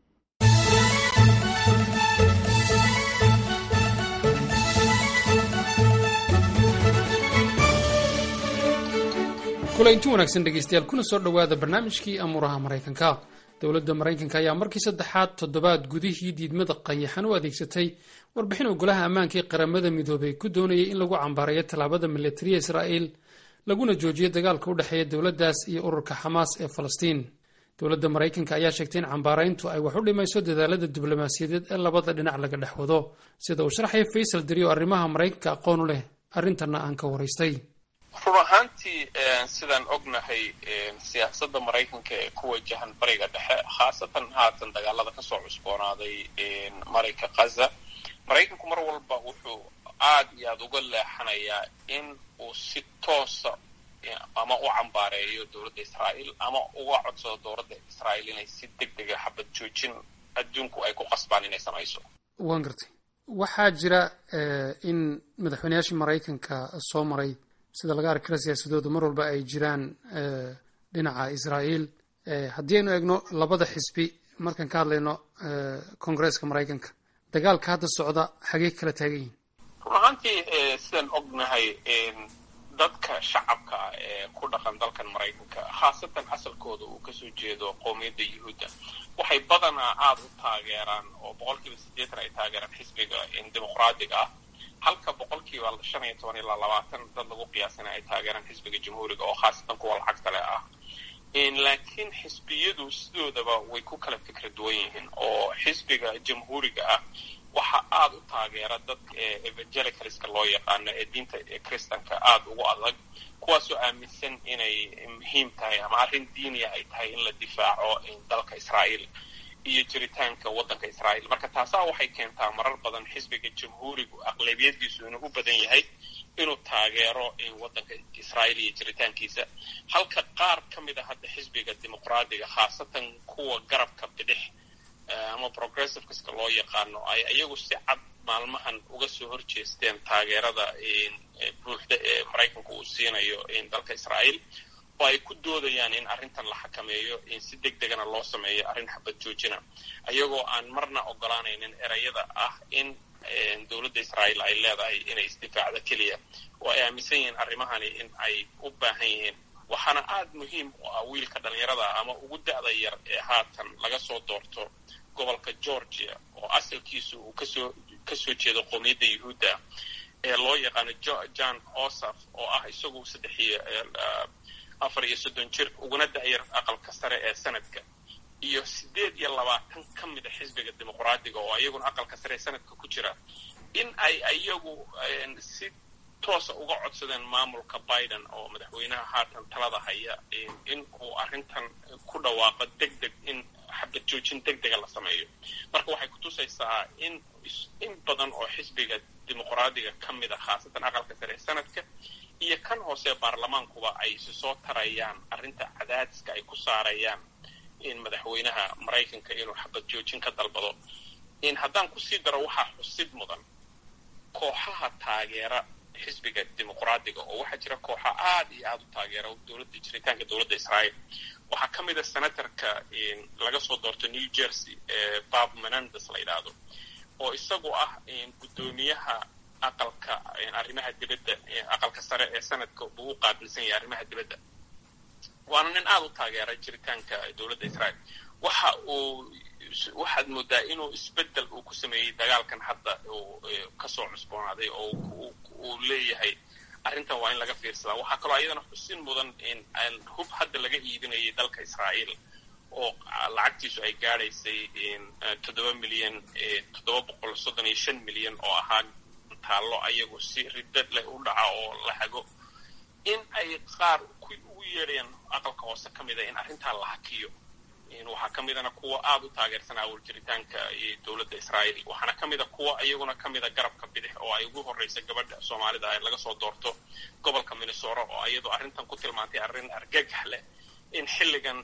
kulaynti wanaagsan dhegaystayaal kuna soo dhowaada barnaamijkii amuuraha maraykanka dowladda maraykanka ayaa markii saddexaad toddobaad gudihii diidmada qayaxan u adeegsatay warbixin oo golaha ammaanka ee qaramada midoobay ku doonayay in lagu cambaarayo tallaabada milatariya israa'iil laguna joojiyo dagaalka u dhexeeya dowladdaas iyo ururka xamaas ee falastiin dowladda maraykanka ayaa sheegtay in cambaarayntu ay wax u dhimayso dadaalada diblomaasiyadeed ee labada dhinac laga dhex wado sida uu sharxaya faysal diri oo arrimaha maraykanka aqoon u leh arrintanna aan ka waraystay run ahaantii sidaan ognahay siyaasadda maraykanka ee ku wajahan bariga dhexe khaasatan haatan dagaalada kasoo cusboonaaday marinka khaza maraykanku mar walba wuxuu aad iyo aada uga leexanayaa in uu si toosa ama u cambaareeyo dowladda israa'iil ama uga codsado dowladda israa'iil inay si deg dega xabad joojin adduunku ay ku qasbaan inay samayso waan gartay waxaa jira in madaxweynayaashii maraykanka soo maray sida laga arki kara siyaasadoodu mar walba ay jiraan dhinaca israa'iil haddii aynu eegno labada xisbi markaan ka hadlayno koongareeska maraykanka dagaalka hadda socda xagee kala taagan yihin run ahaantii sidaan ognahay dadka shacabka ee ku dhaqan dalkan maraykanka khaasatan asalkooda uu kasoo jeedo qowmiyadda yuhuudda waxay badanaa aada u taageeraan oo boqolkiiba siddeetan ay taageeraan xisbiga dimuqraadiga ah halka boqolkiiba shan iyo toban ilaa labaatan dad lagu qiyaasana ay taageeraan xisbiga jamhuuriga oo khaasatan kuwa lacagta leh ah laakiin xisbiyadu sidoodaba way ku kala fikra duwan yihiin oo xisbiga jamhuuriga ah waxa aada u taageera dadka evangelicalska loo yaqaano ee diinta kristanka aada ugu adag kuwaasoo aaminsan inay muhiim tahay ama arrin diiniya ay tahay in la difaaco dalka israa'iil iyo jiritaanka waddanka israa'iil marka taasaa waxay keentaa marar badan xisbiga jamhuurigu aqlabiyadiisu inuu u badan yahay inuu taageero waddanka israa'iil iyo jiritaankiisa halka qaar ka mid a hadda xisbiga dimuqraadiga khaasatan kuwa garabka bidix ama progressiveska loo yaqaano ay iyagu si cad maalmahan uga soo horjeesteen taageerada buuxda ee maraykanku uu siinayo dalka israa'iil oo ay ku doodayaan in arrintan la xakameeyo si deg degana loo sameeyo arrin xabad joojina ayagoo aan marna ogolaanaynin erayada ah in dowladda israa'iil ay leedahay inay isdifaacdo keliya oo ay aaminsan yihiin arrimahani in ay u baahan yihiin waxaana aada muhiim u ah wiilka dhallinyarada ah ama ugu da'da yar ee haatan laga soo doorto gobolka georgia oo asalkiisu uu kasoo kasoo jeedo qowmiyadda yuhuudda ee loo yaqaano john osaf oo ah isagu saddex iyo afar iyo soddon jir uguna da'yar aqalka sare ee sanadka iyo siddeed iyo labaatan ka mid a xisbiga dimuqraadiga oo iyaguna aqalka sare ee sanadka ku jira in ay iyagu si toosa uga codsadeen maamulka biden oo madaxweynaha haatan talada haya in uu arrintan ku dhawaaqo deg deg in xabad joojin deg dega la sameeyo marka waxay kutusaysaa in in badan oo xisbiga dimuqraadiga ka mid a khaasatan aqalka sare ee sanadka iyo kan hoose baarlamaankuba ay si soo tarayaan arrinta cadaadiska ay ku saarayaan in madaxweynaha maraykanka inuu xabad joojin ka dalbado in haddaan kusii daro waxaa xusid mudan kooxaha taageera xisbiga dimuqraadiga oo waxaa jira kooxa aad iyo aad u taageera dowladda jiritaanka dowladda israa'iil waxaa ka mid a senatorka laga soo doorto new jersey ee bob menandes la yidhaahdo oo isagu ah guddoomiyaha aqalka arrimaha dibadda aqalka sare ee sanadka buu u qaabilsan yahay arrimaha dibadda waana nin aada u taageera jiritaanka dowladda israa'iil waxa uu waxaad moodaa inuu isbeddel uu ku sameeyey dagaalkan hadda uu kasoo cusboonaaday oo uu leeyahay arrintan waa in laga fiirsadaa waxaa kaloo ayadana xusin mudan in hub hadda laga iibinayay dalka israa'iil oo lacagtiisu ay gaadhaysay toddoba milyan toddoba boqol soddon iyo shan milyan oo ahaa taallo ayagu si riddad leh u dhaca oo la hago in ay qaar ugu yeedhayaan aqalka hoose ka mida in arrintaa la hakiyo waxaa ka midana kuwa aada u taageersan awal jiritaanka dowladda israa'iil waxaana ka mida kuwa iyaguna ka mida garabka bidix oo ay ugu horreysa gabadha soomaalida ee laga soo doorto gobolka minnesota oo iyadoo arrintan ku tilmaantay arrin argagax leh in xilligan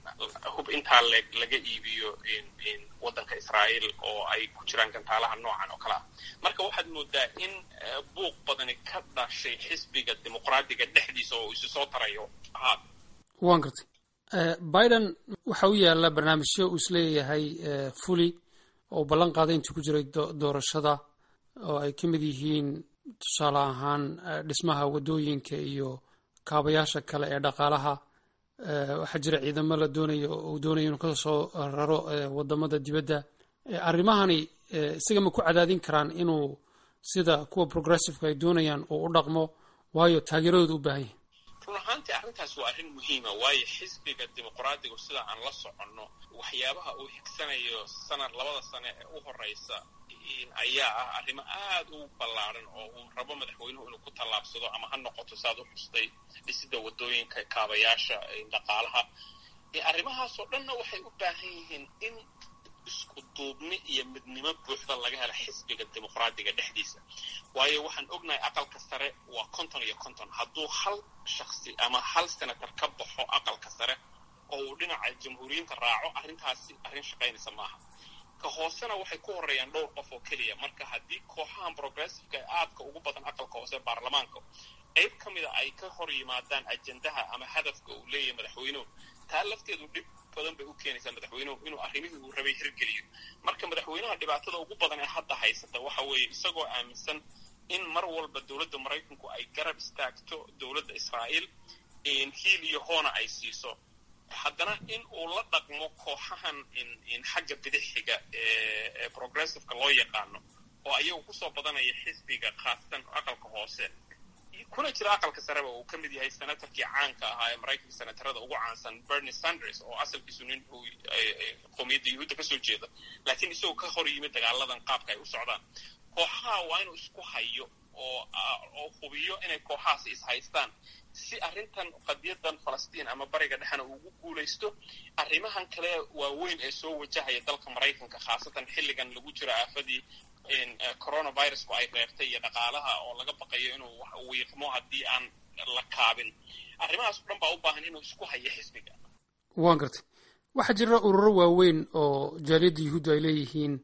hub intaa leeg laga iibiyo waddanka israa'iil oo ay ku jiraan gantaalaha noocan oo kale ah marka waxaad moodaa in buuq badani ka dhashay xisbiga dimuqraadiga dhexdiisa oo isu soo tarayo ahaad waan gartay biden waxa u yaalla barnaamijyo uu isleeyahay fuli oo ballan qaaday intii ku jiray doorashada oo ay ka mid yihiin tusaale ahaan dhismaha waddooyinka iyo kaabayaasha kale ee dhaqaalaha waxaa jira ciidamo la doonayo uu doonayo inuu ka soo raro wadamada dibadda arrimahani isaga ma ku cadaadin karaan inuu sida kuwa progressiveka ay doonayaan uu u dhaqmo waayo taageeradooda u baahan yahay run ahaantii arrintaas waa arrin muhiima waayo xisbiga dimuqraadigu sida aan la soconno waxyaabaha uu xigsanayo sanad labada sane ee u horeysa ayaa ah arrimo aad u ballaaran oo uu rabo madaxweynuhu inuu ku tallaabsado ama ha noqoto saad u xustay dhisida waddooyinka kaabayaasha dhaqaalaha arrimahaasoo dhanna waxay u baahan yihiin in isku duubni iyo midnimo buuxda laga helo xisbiga dimuqraadiga dhexdiisa waayo waxaan ognahay aqalka sare waa konton iyo konton hadduu hal shaksi ama hal senator ka baxo aqalka sare oo uu dhinaca jamhuuriyiinta raaco arrintaasi arrin shaqaynaysa maaha ka hoosena waxay ku horreeyaan dhowr qof oo keliya marka haddii kooxahan progressiveka ee aadka ugu badan aqalka hoose baarlamaanka qayb ka mida ay ka hor yimaadaan ajendaha ama hadafka uu leeyahay madaxweynuhu taa lafteedu dhib badan bay u keenaysaa madaxweynuhu inuu arrimihii uu rabay hirgeliyo marka madaxweynaha dhibaatada ugu badan ee hadda haysata waxa weeye isagoo aaminsan in mar walba dowladda maraykanku ay garab istaagto dowladda israa'iil hiil iyo hoona ay siiso haddana in uu la dhaqmo kooxahan xagga bidixiga ee progressiveka loo yaqaano oo ayagu kusoo badanaya xisbiga khaasatan aqalka hoose kuna jira aqalka sareba uu ka mid yahay senatorkii caanka ahaa ee maraykanka senatarada ugu caansan bernie sanders oo asalkiisu nin uu qowmiyadda yuhuudda kasoo jeeda laakiin isagoo ka hor yimid dagaaladan qaabka ay u socdaan kooxaha waa inuu isku hayo oo oo hubiyo inay kooxahaasi ishaystaan si arrintan qadiyadan falastiin ama bariga dhexena ugu guulaysto arrimahan kale waaweyn ee soo wajahaya dalka maraykanka khaasatan xilligan lagu jiro aafadii coronavirusku ay reebtay iyo dhaqaalaha oo laga baqayo inuu wiiqmo haddii aan la kaabin arrimahaas o dhan baa u baahan inuu isku hayo xisbiga waan gartay waxaa jira ururo waaweyn oo jaaliyadda yuhuuddu ay leeyihiin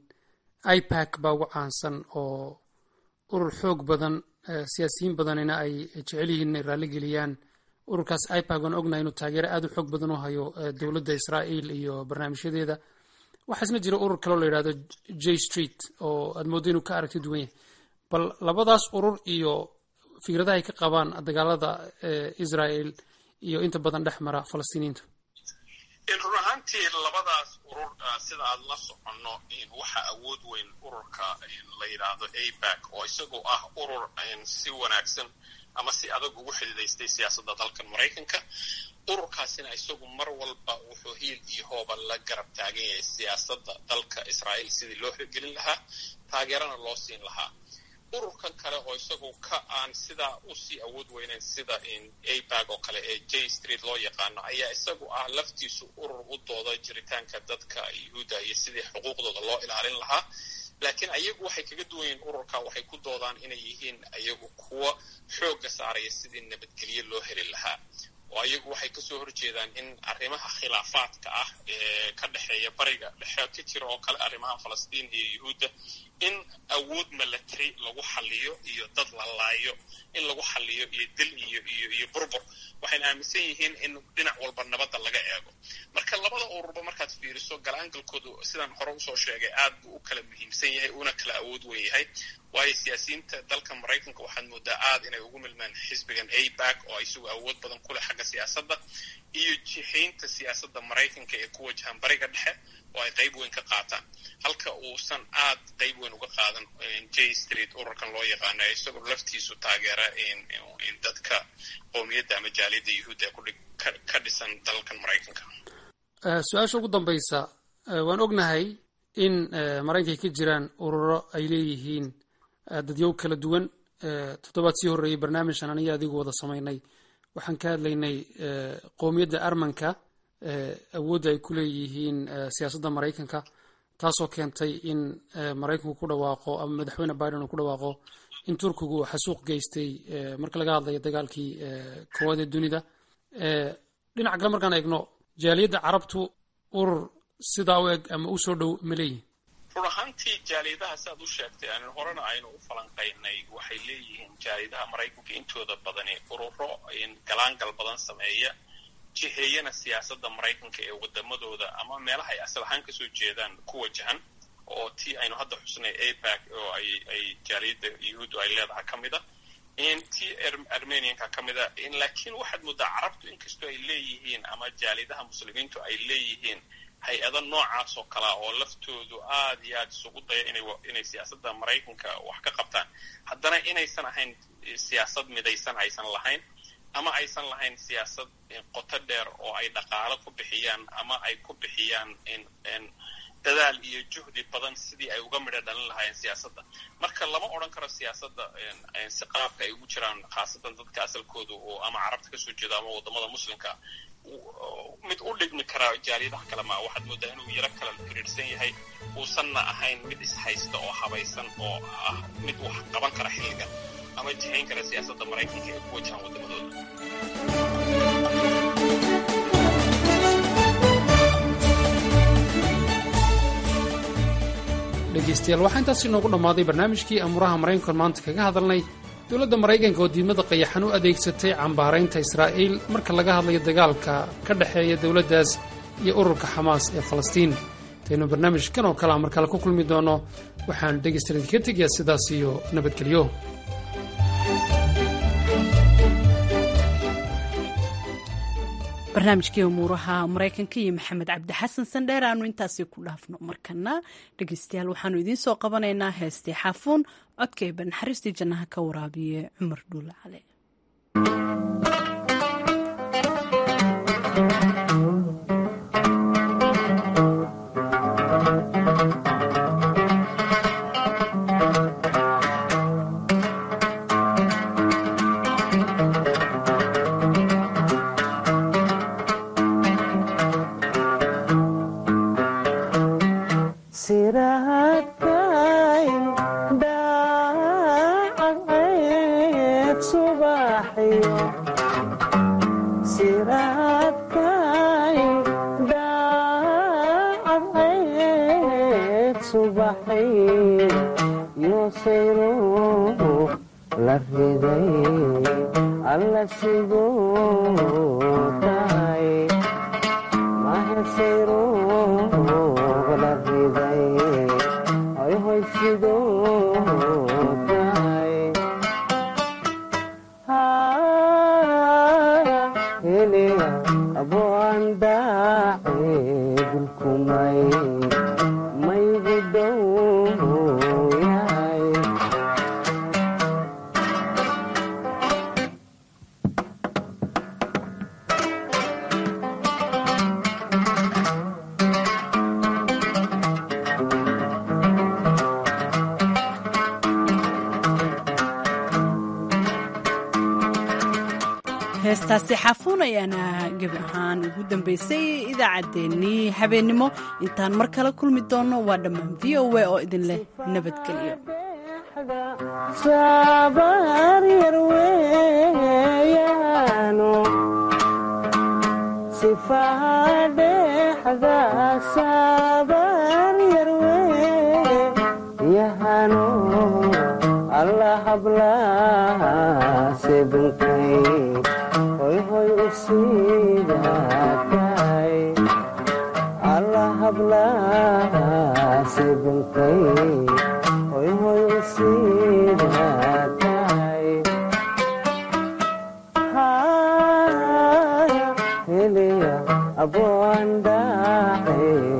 ipac baa ugu caansan oo urur xoog badan siyaasiyiin badanina ay jecel yihiin inay raalligeliyaan ururkaas ipac waan ognahay inuu taageero aad u xoog badan u hayo dowladda israa'iil iyo barnaamijyadeeda waxaa isna jira urur kaloo la yidhahdo j street oo aad mooddo inuu ka aragti duwan yahay bal labadaas urur iyo fikradaha ay ka qabaan dagaalada israel iyo inta badan dhex mara falastiiniyiintu run ahaantii labadaas urur sida aad la soconno waxaa awood weyn ururka la yidhaahdo abac oo isagoo ah urur si wanaagsan ama si adag ugu xididaystay siyaasadda dalkan maraykanka ururkaasina isagu mar walba wuxuu hiil iyo hooba la garab taagan yahay siyaasadda dalka israa'iil sidii loo hirgelin lahaa taageerana loo siin lahaa ururkan kale oo isagu ka aan sidaa usii awood weyneyn sida abag oo kale ee j street loo yaqaano ayaa isagu ah laftiisu urur u dooda jiritaanka dadka yuhuudda iyo sidii xuquuqdooda loo ilaalin lahaa laakiin ayagu waxay kaga duwan yihiin ururka waxay ku doodaan inay yihiin ayagu kuwa xoogga saaraya sidii nabadgelyo loo heli lahaa oo ayagu waxay kasoo horjeedaan in arrimaha khilaafaadka ah ee ka dhexeeya bariga dhexe ka jira oo kale arrimaha falastiin iyo yuhuudda in awood milatary lagu xaliyo iyo dad la laayo in lagu xaliyo iyo dil iyo iyo iyo burbur waxayna aaminsan yihiin in dhinac walba nabadda laga eego marka labada ururba markaad fiiriso galaangalkoodu sidaan hore usoo sheegay aad buu u kala muhiimsan yahay una kala awood weyn yahay waayo siyaasiyiinta dalka maraykanka waxaad moodaa aad inay ugu milmaan xisbigan abag oo isagu awood badan ku leh xagga siyaasadda iyo jihaynta siyaasadda maraykanka ee ku wajahan bariga dhexe oo ay qayb weyn ka qaataan halka uusan aad qayb weyn uga qaadan j street ururkan loo yaqaano ee isagoo laftiisu taageera dadka qowmiyadda ama jaaliyadda yuhuudda ee ka dhisan dalkan maraykanka su-aasha ugu dambaysa waan ognahay in maraykanka ka jiraan ururo ay leeyihiin dadyow kala duwan toddobaad sii horreeyey barnaamijkan aniga adigu wada samaynay waxaan ka hadlaynay qowmiyadda armanka awoodda ay ku leeyihiin siyaasadda maraykanka taasoo keentay in maraykanku ku dhawaaqo ama madaxweyne biden uu ku dhawaaqo in turkigu uu xasuuq geystay marka laga hadlayo dagaalkii koowaad ee dunida dhinaca kale markaan eegno jaaliyadda carabtu urur sidaa u eg ama u soo dhow ma leeyihin run ahaantii jaaliyadaha siaad u sheegtay aanin horena aynu u falanqaynay waxay leeyihiin jaaliyadaha maraykanka intooda badani ururo galaangal badan sameeya jiheeyana siyaasadda maraykanka ee wadamadooda ama meelaha ay asal ahaan kasoo jeedaan ku wajahan oo tii aynu hadda xusnay abag oo ay ay jaaliyadda yuhuuddu ay leedahay ka mid a tii armenianka ka mid a laakiin waxaad moodaa carabtu inkastoo ay leeyihiin ama jaaliyadaha muslimiintu ay leeyihiin hay-ado noocaas oo kalea oo laftoodu aad iyo aad isugu daya inay siyaasadda maraykanka wax ka qabtaan haddana inaysan ahayn siyaasad midaysan aysan lahayn ama aysan lahayn siyaasad qoto dheer oo ay dhaqaalo ku bixiyaan ama ay ku bixiyaan dadaal iyo juhdi badan sidii ay uga midho dhalin lahaayeen siyaasadda marka lama odhan karo siyaasadda si qaabka ay ugu jiraan khaasatan dadka asalkoodu oo ama carabta kasoo jeeda ama wadamada muslimka mid u dhigmi karaa jaaliyadaha kale ma waxaad moodaa inuu yaro kala xiriirsan yahay uusanna ahayn mid ishaysta oo habaysan oo ah mid wax qaban kara xilligan ama jihayn kara siyaasadda maraykanka ee ku wajahan wadamadooda dhegeystayaal waxaa intaas inoogu dhammaaday barnaamijkii amuuraha maraykankan maanta kaga hadalnay dowladda maraykanka oo diidmada qayaxan u adeegsatay cambaaraynta israa'iil marka laga hadlayo dagaalka ka dhexeeya dowladdaas iyo ururka xamaas ee falastiin intaynu barnaamijkan oo kale a mar kale ku kulmi doono waxaan dhegaystayaal idinka tegayaa sidaas iyo nabadgelyo barnaamijkii umuuraha maraykanka iyo maxamed cabdi xasan sandheer aanu intaasi ku dhaafno markana dhegeystayaal waxaanu idiin soo qabanaynaa heestii xaafuun codkayba naxariistii jannaha ka waraabiye cumar dhuule cale heestaasi xaafuun ayaana gebi ahaan ugu dambaysay idaacaddeenii habeennimo intaan mar kale kulmi doonno waa dhammaan v o a oo idin leh nabadgelyo allah hablaha sebunkay hoy hoy u siidaatay allah hablaha sebunkay hoy hoy u siidaatay haya heliya abwandaaxee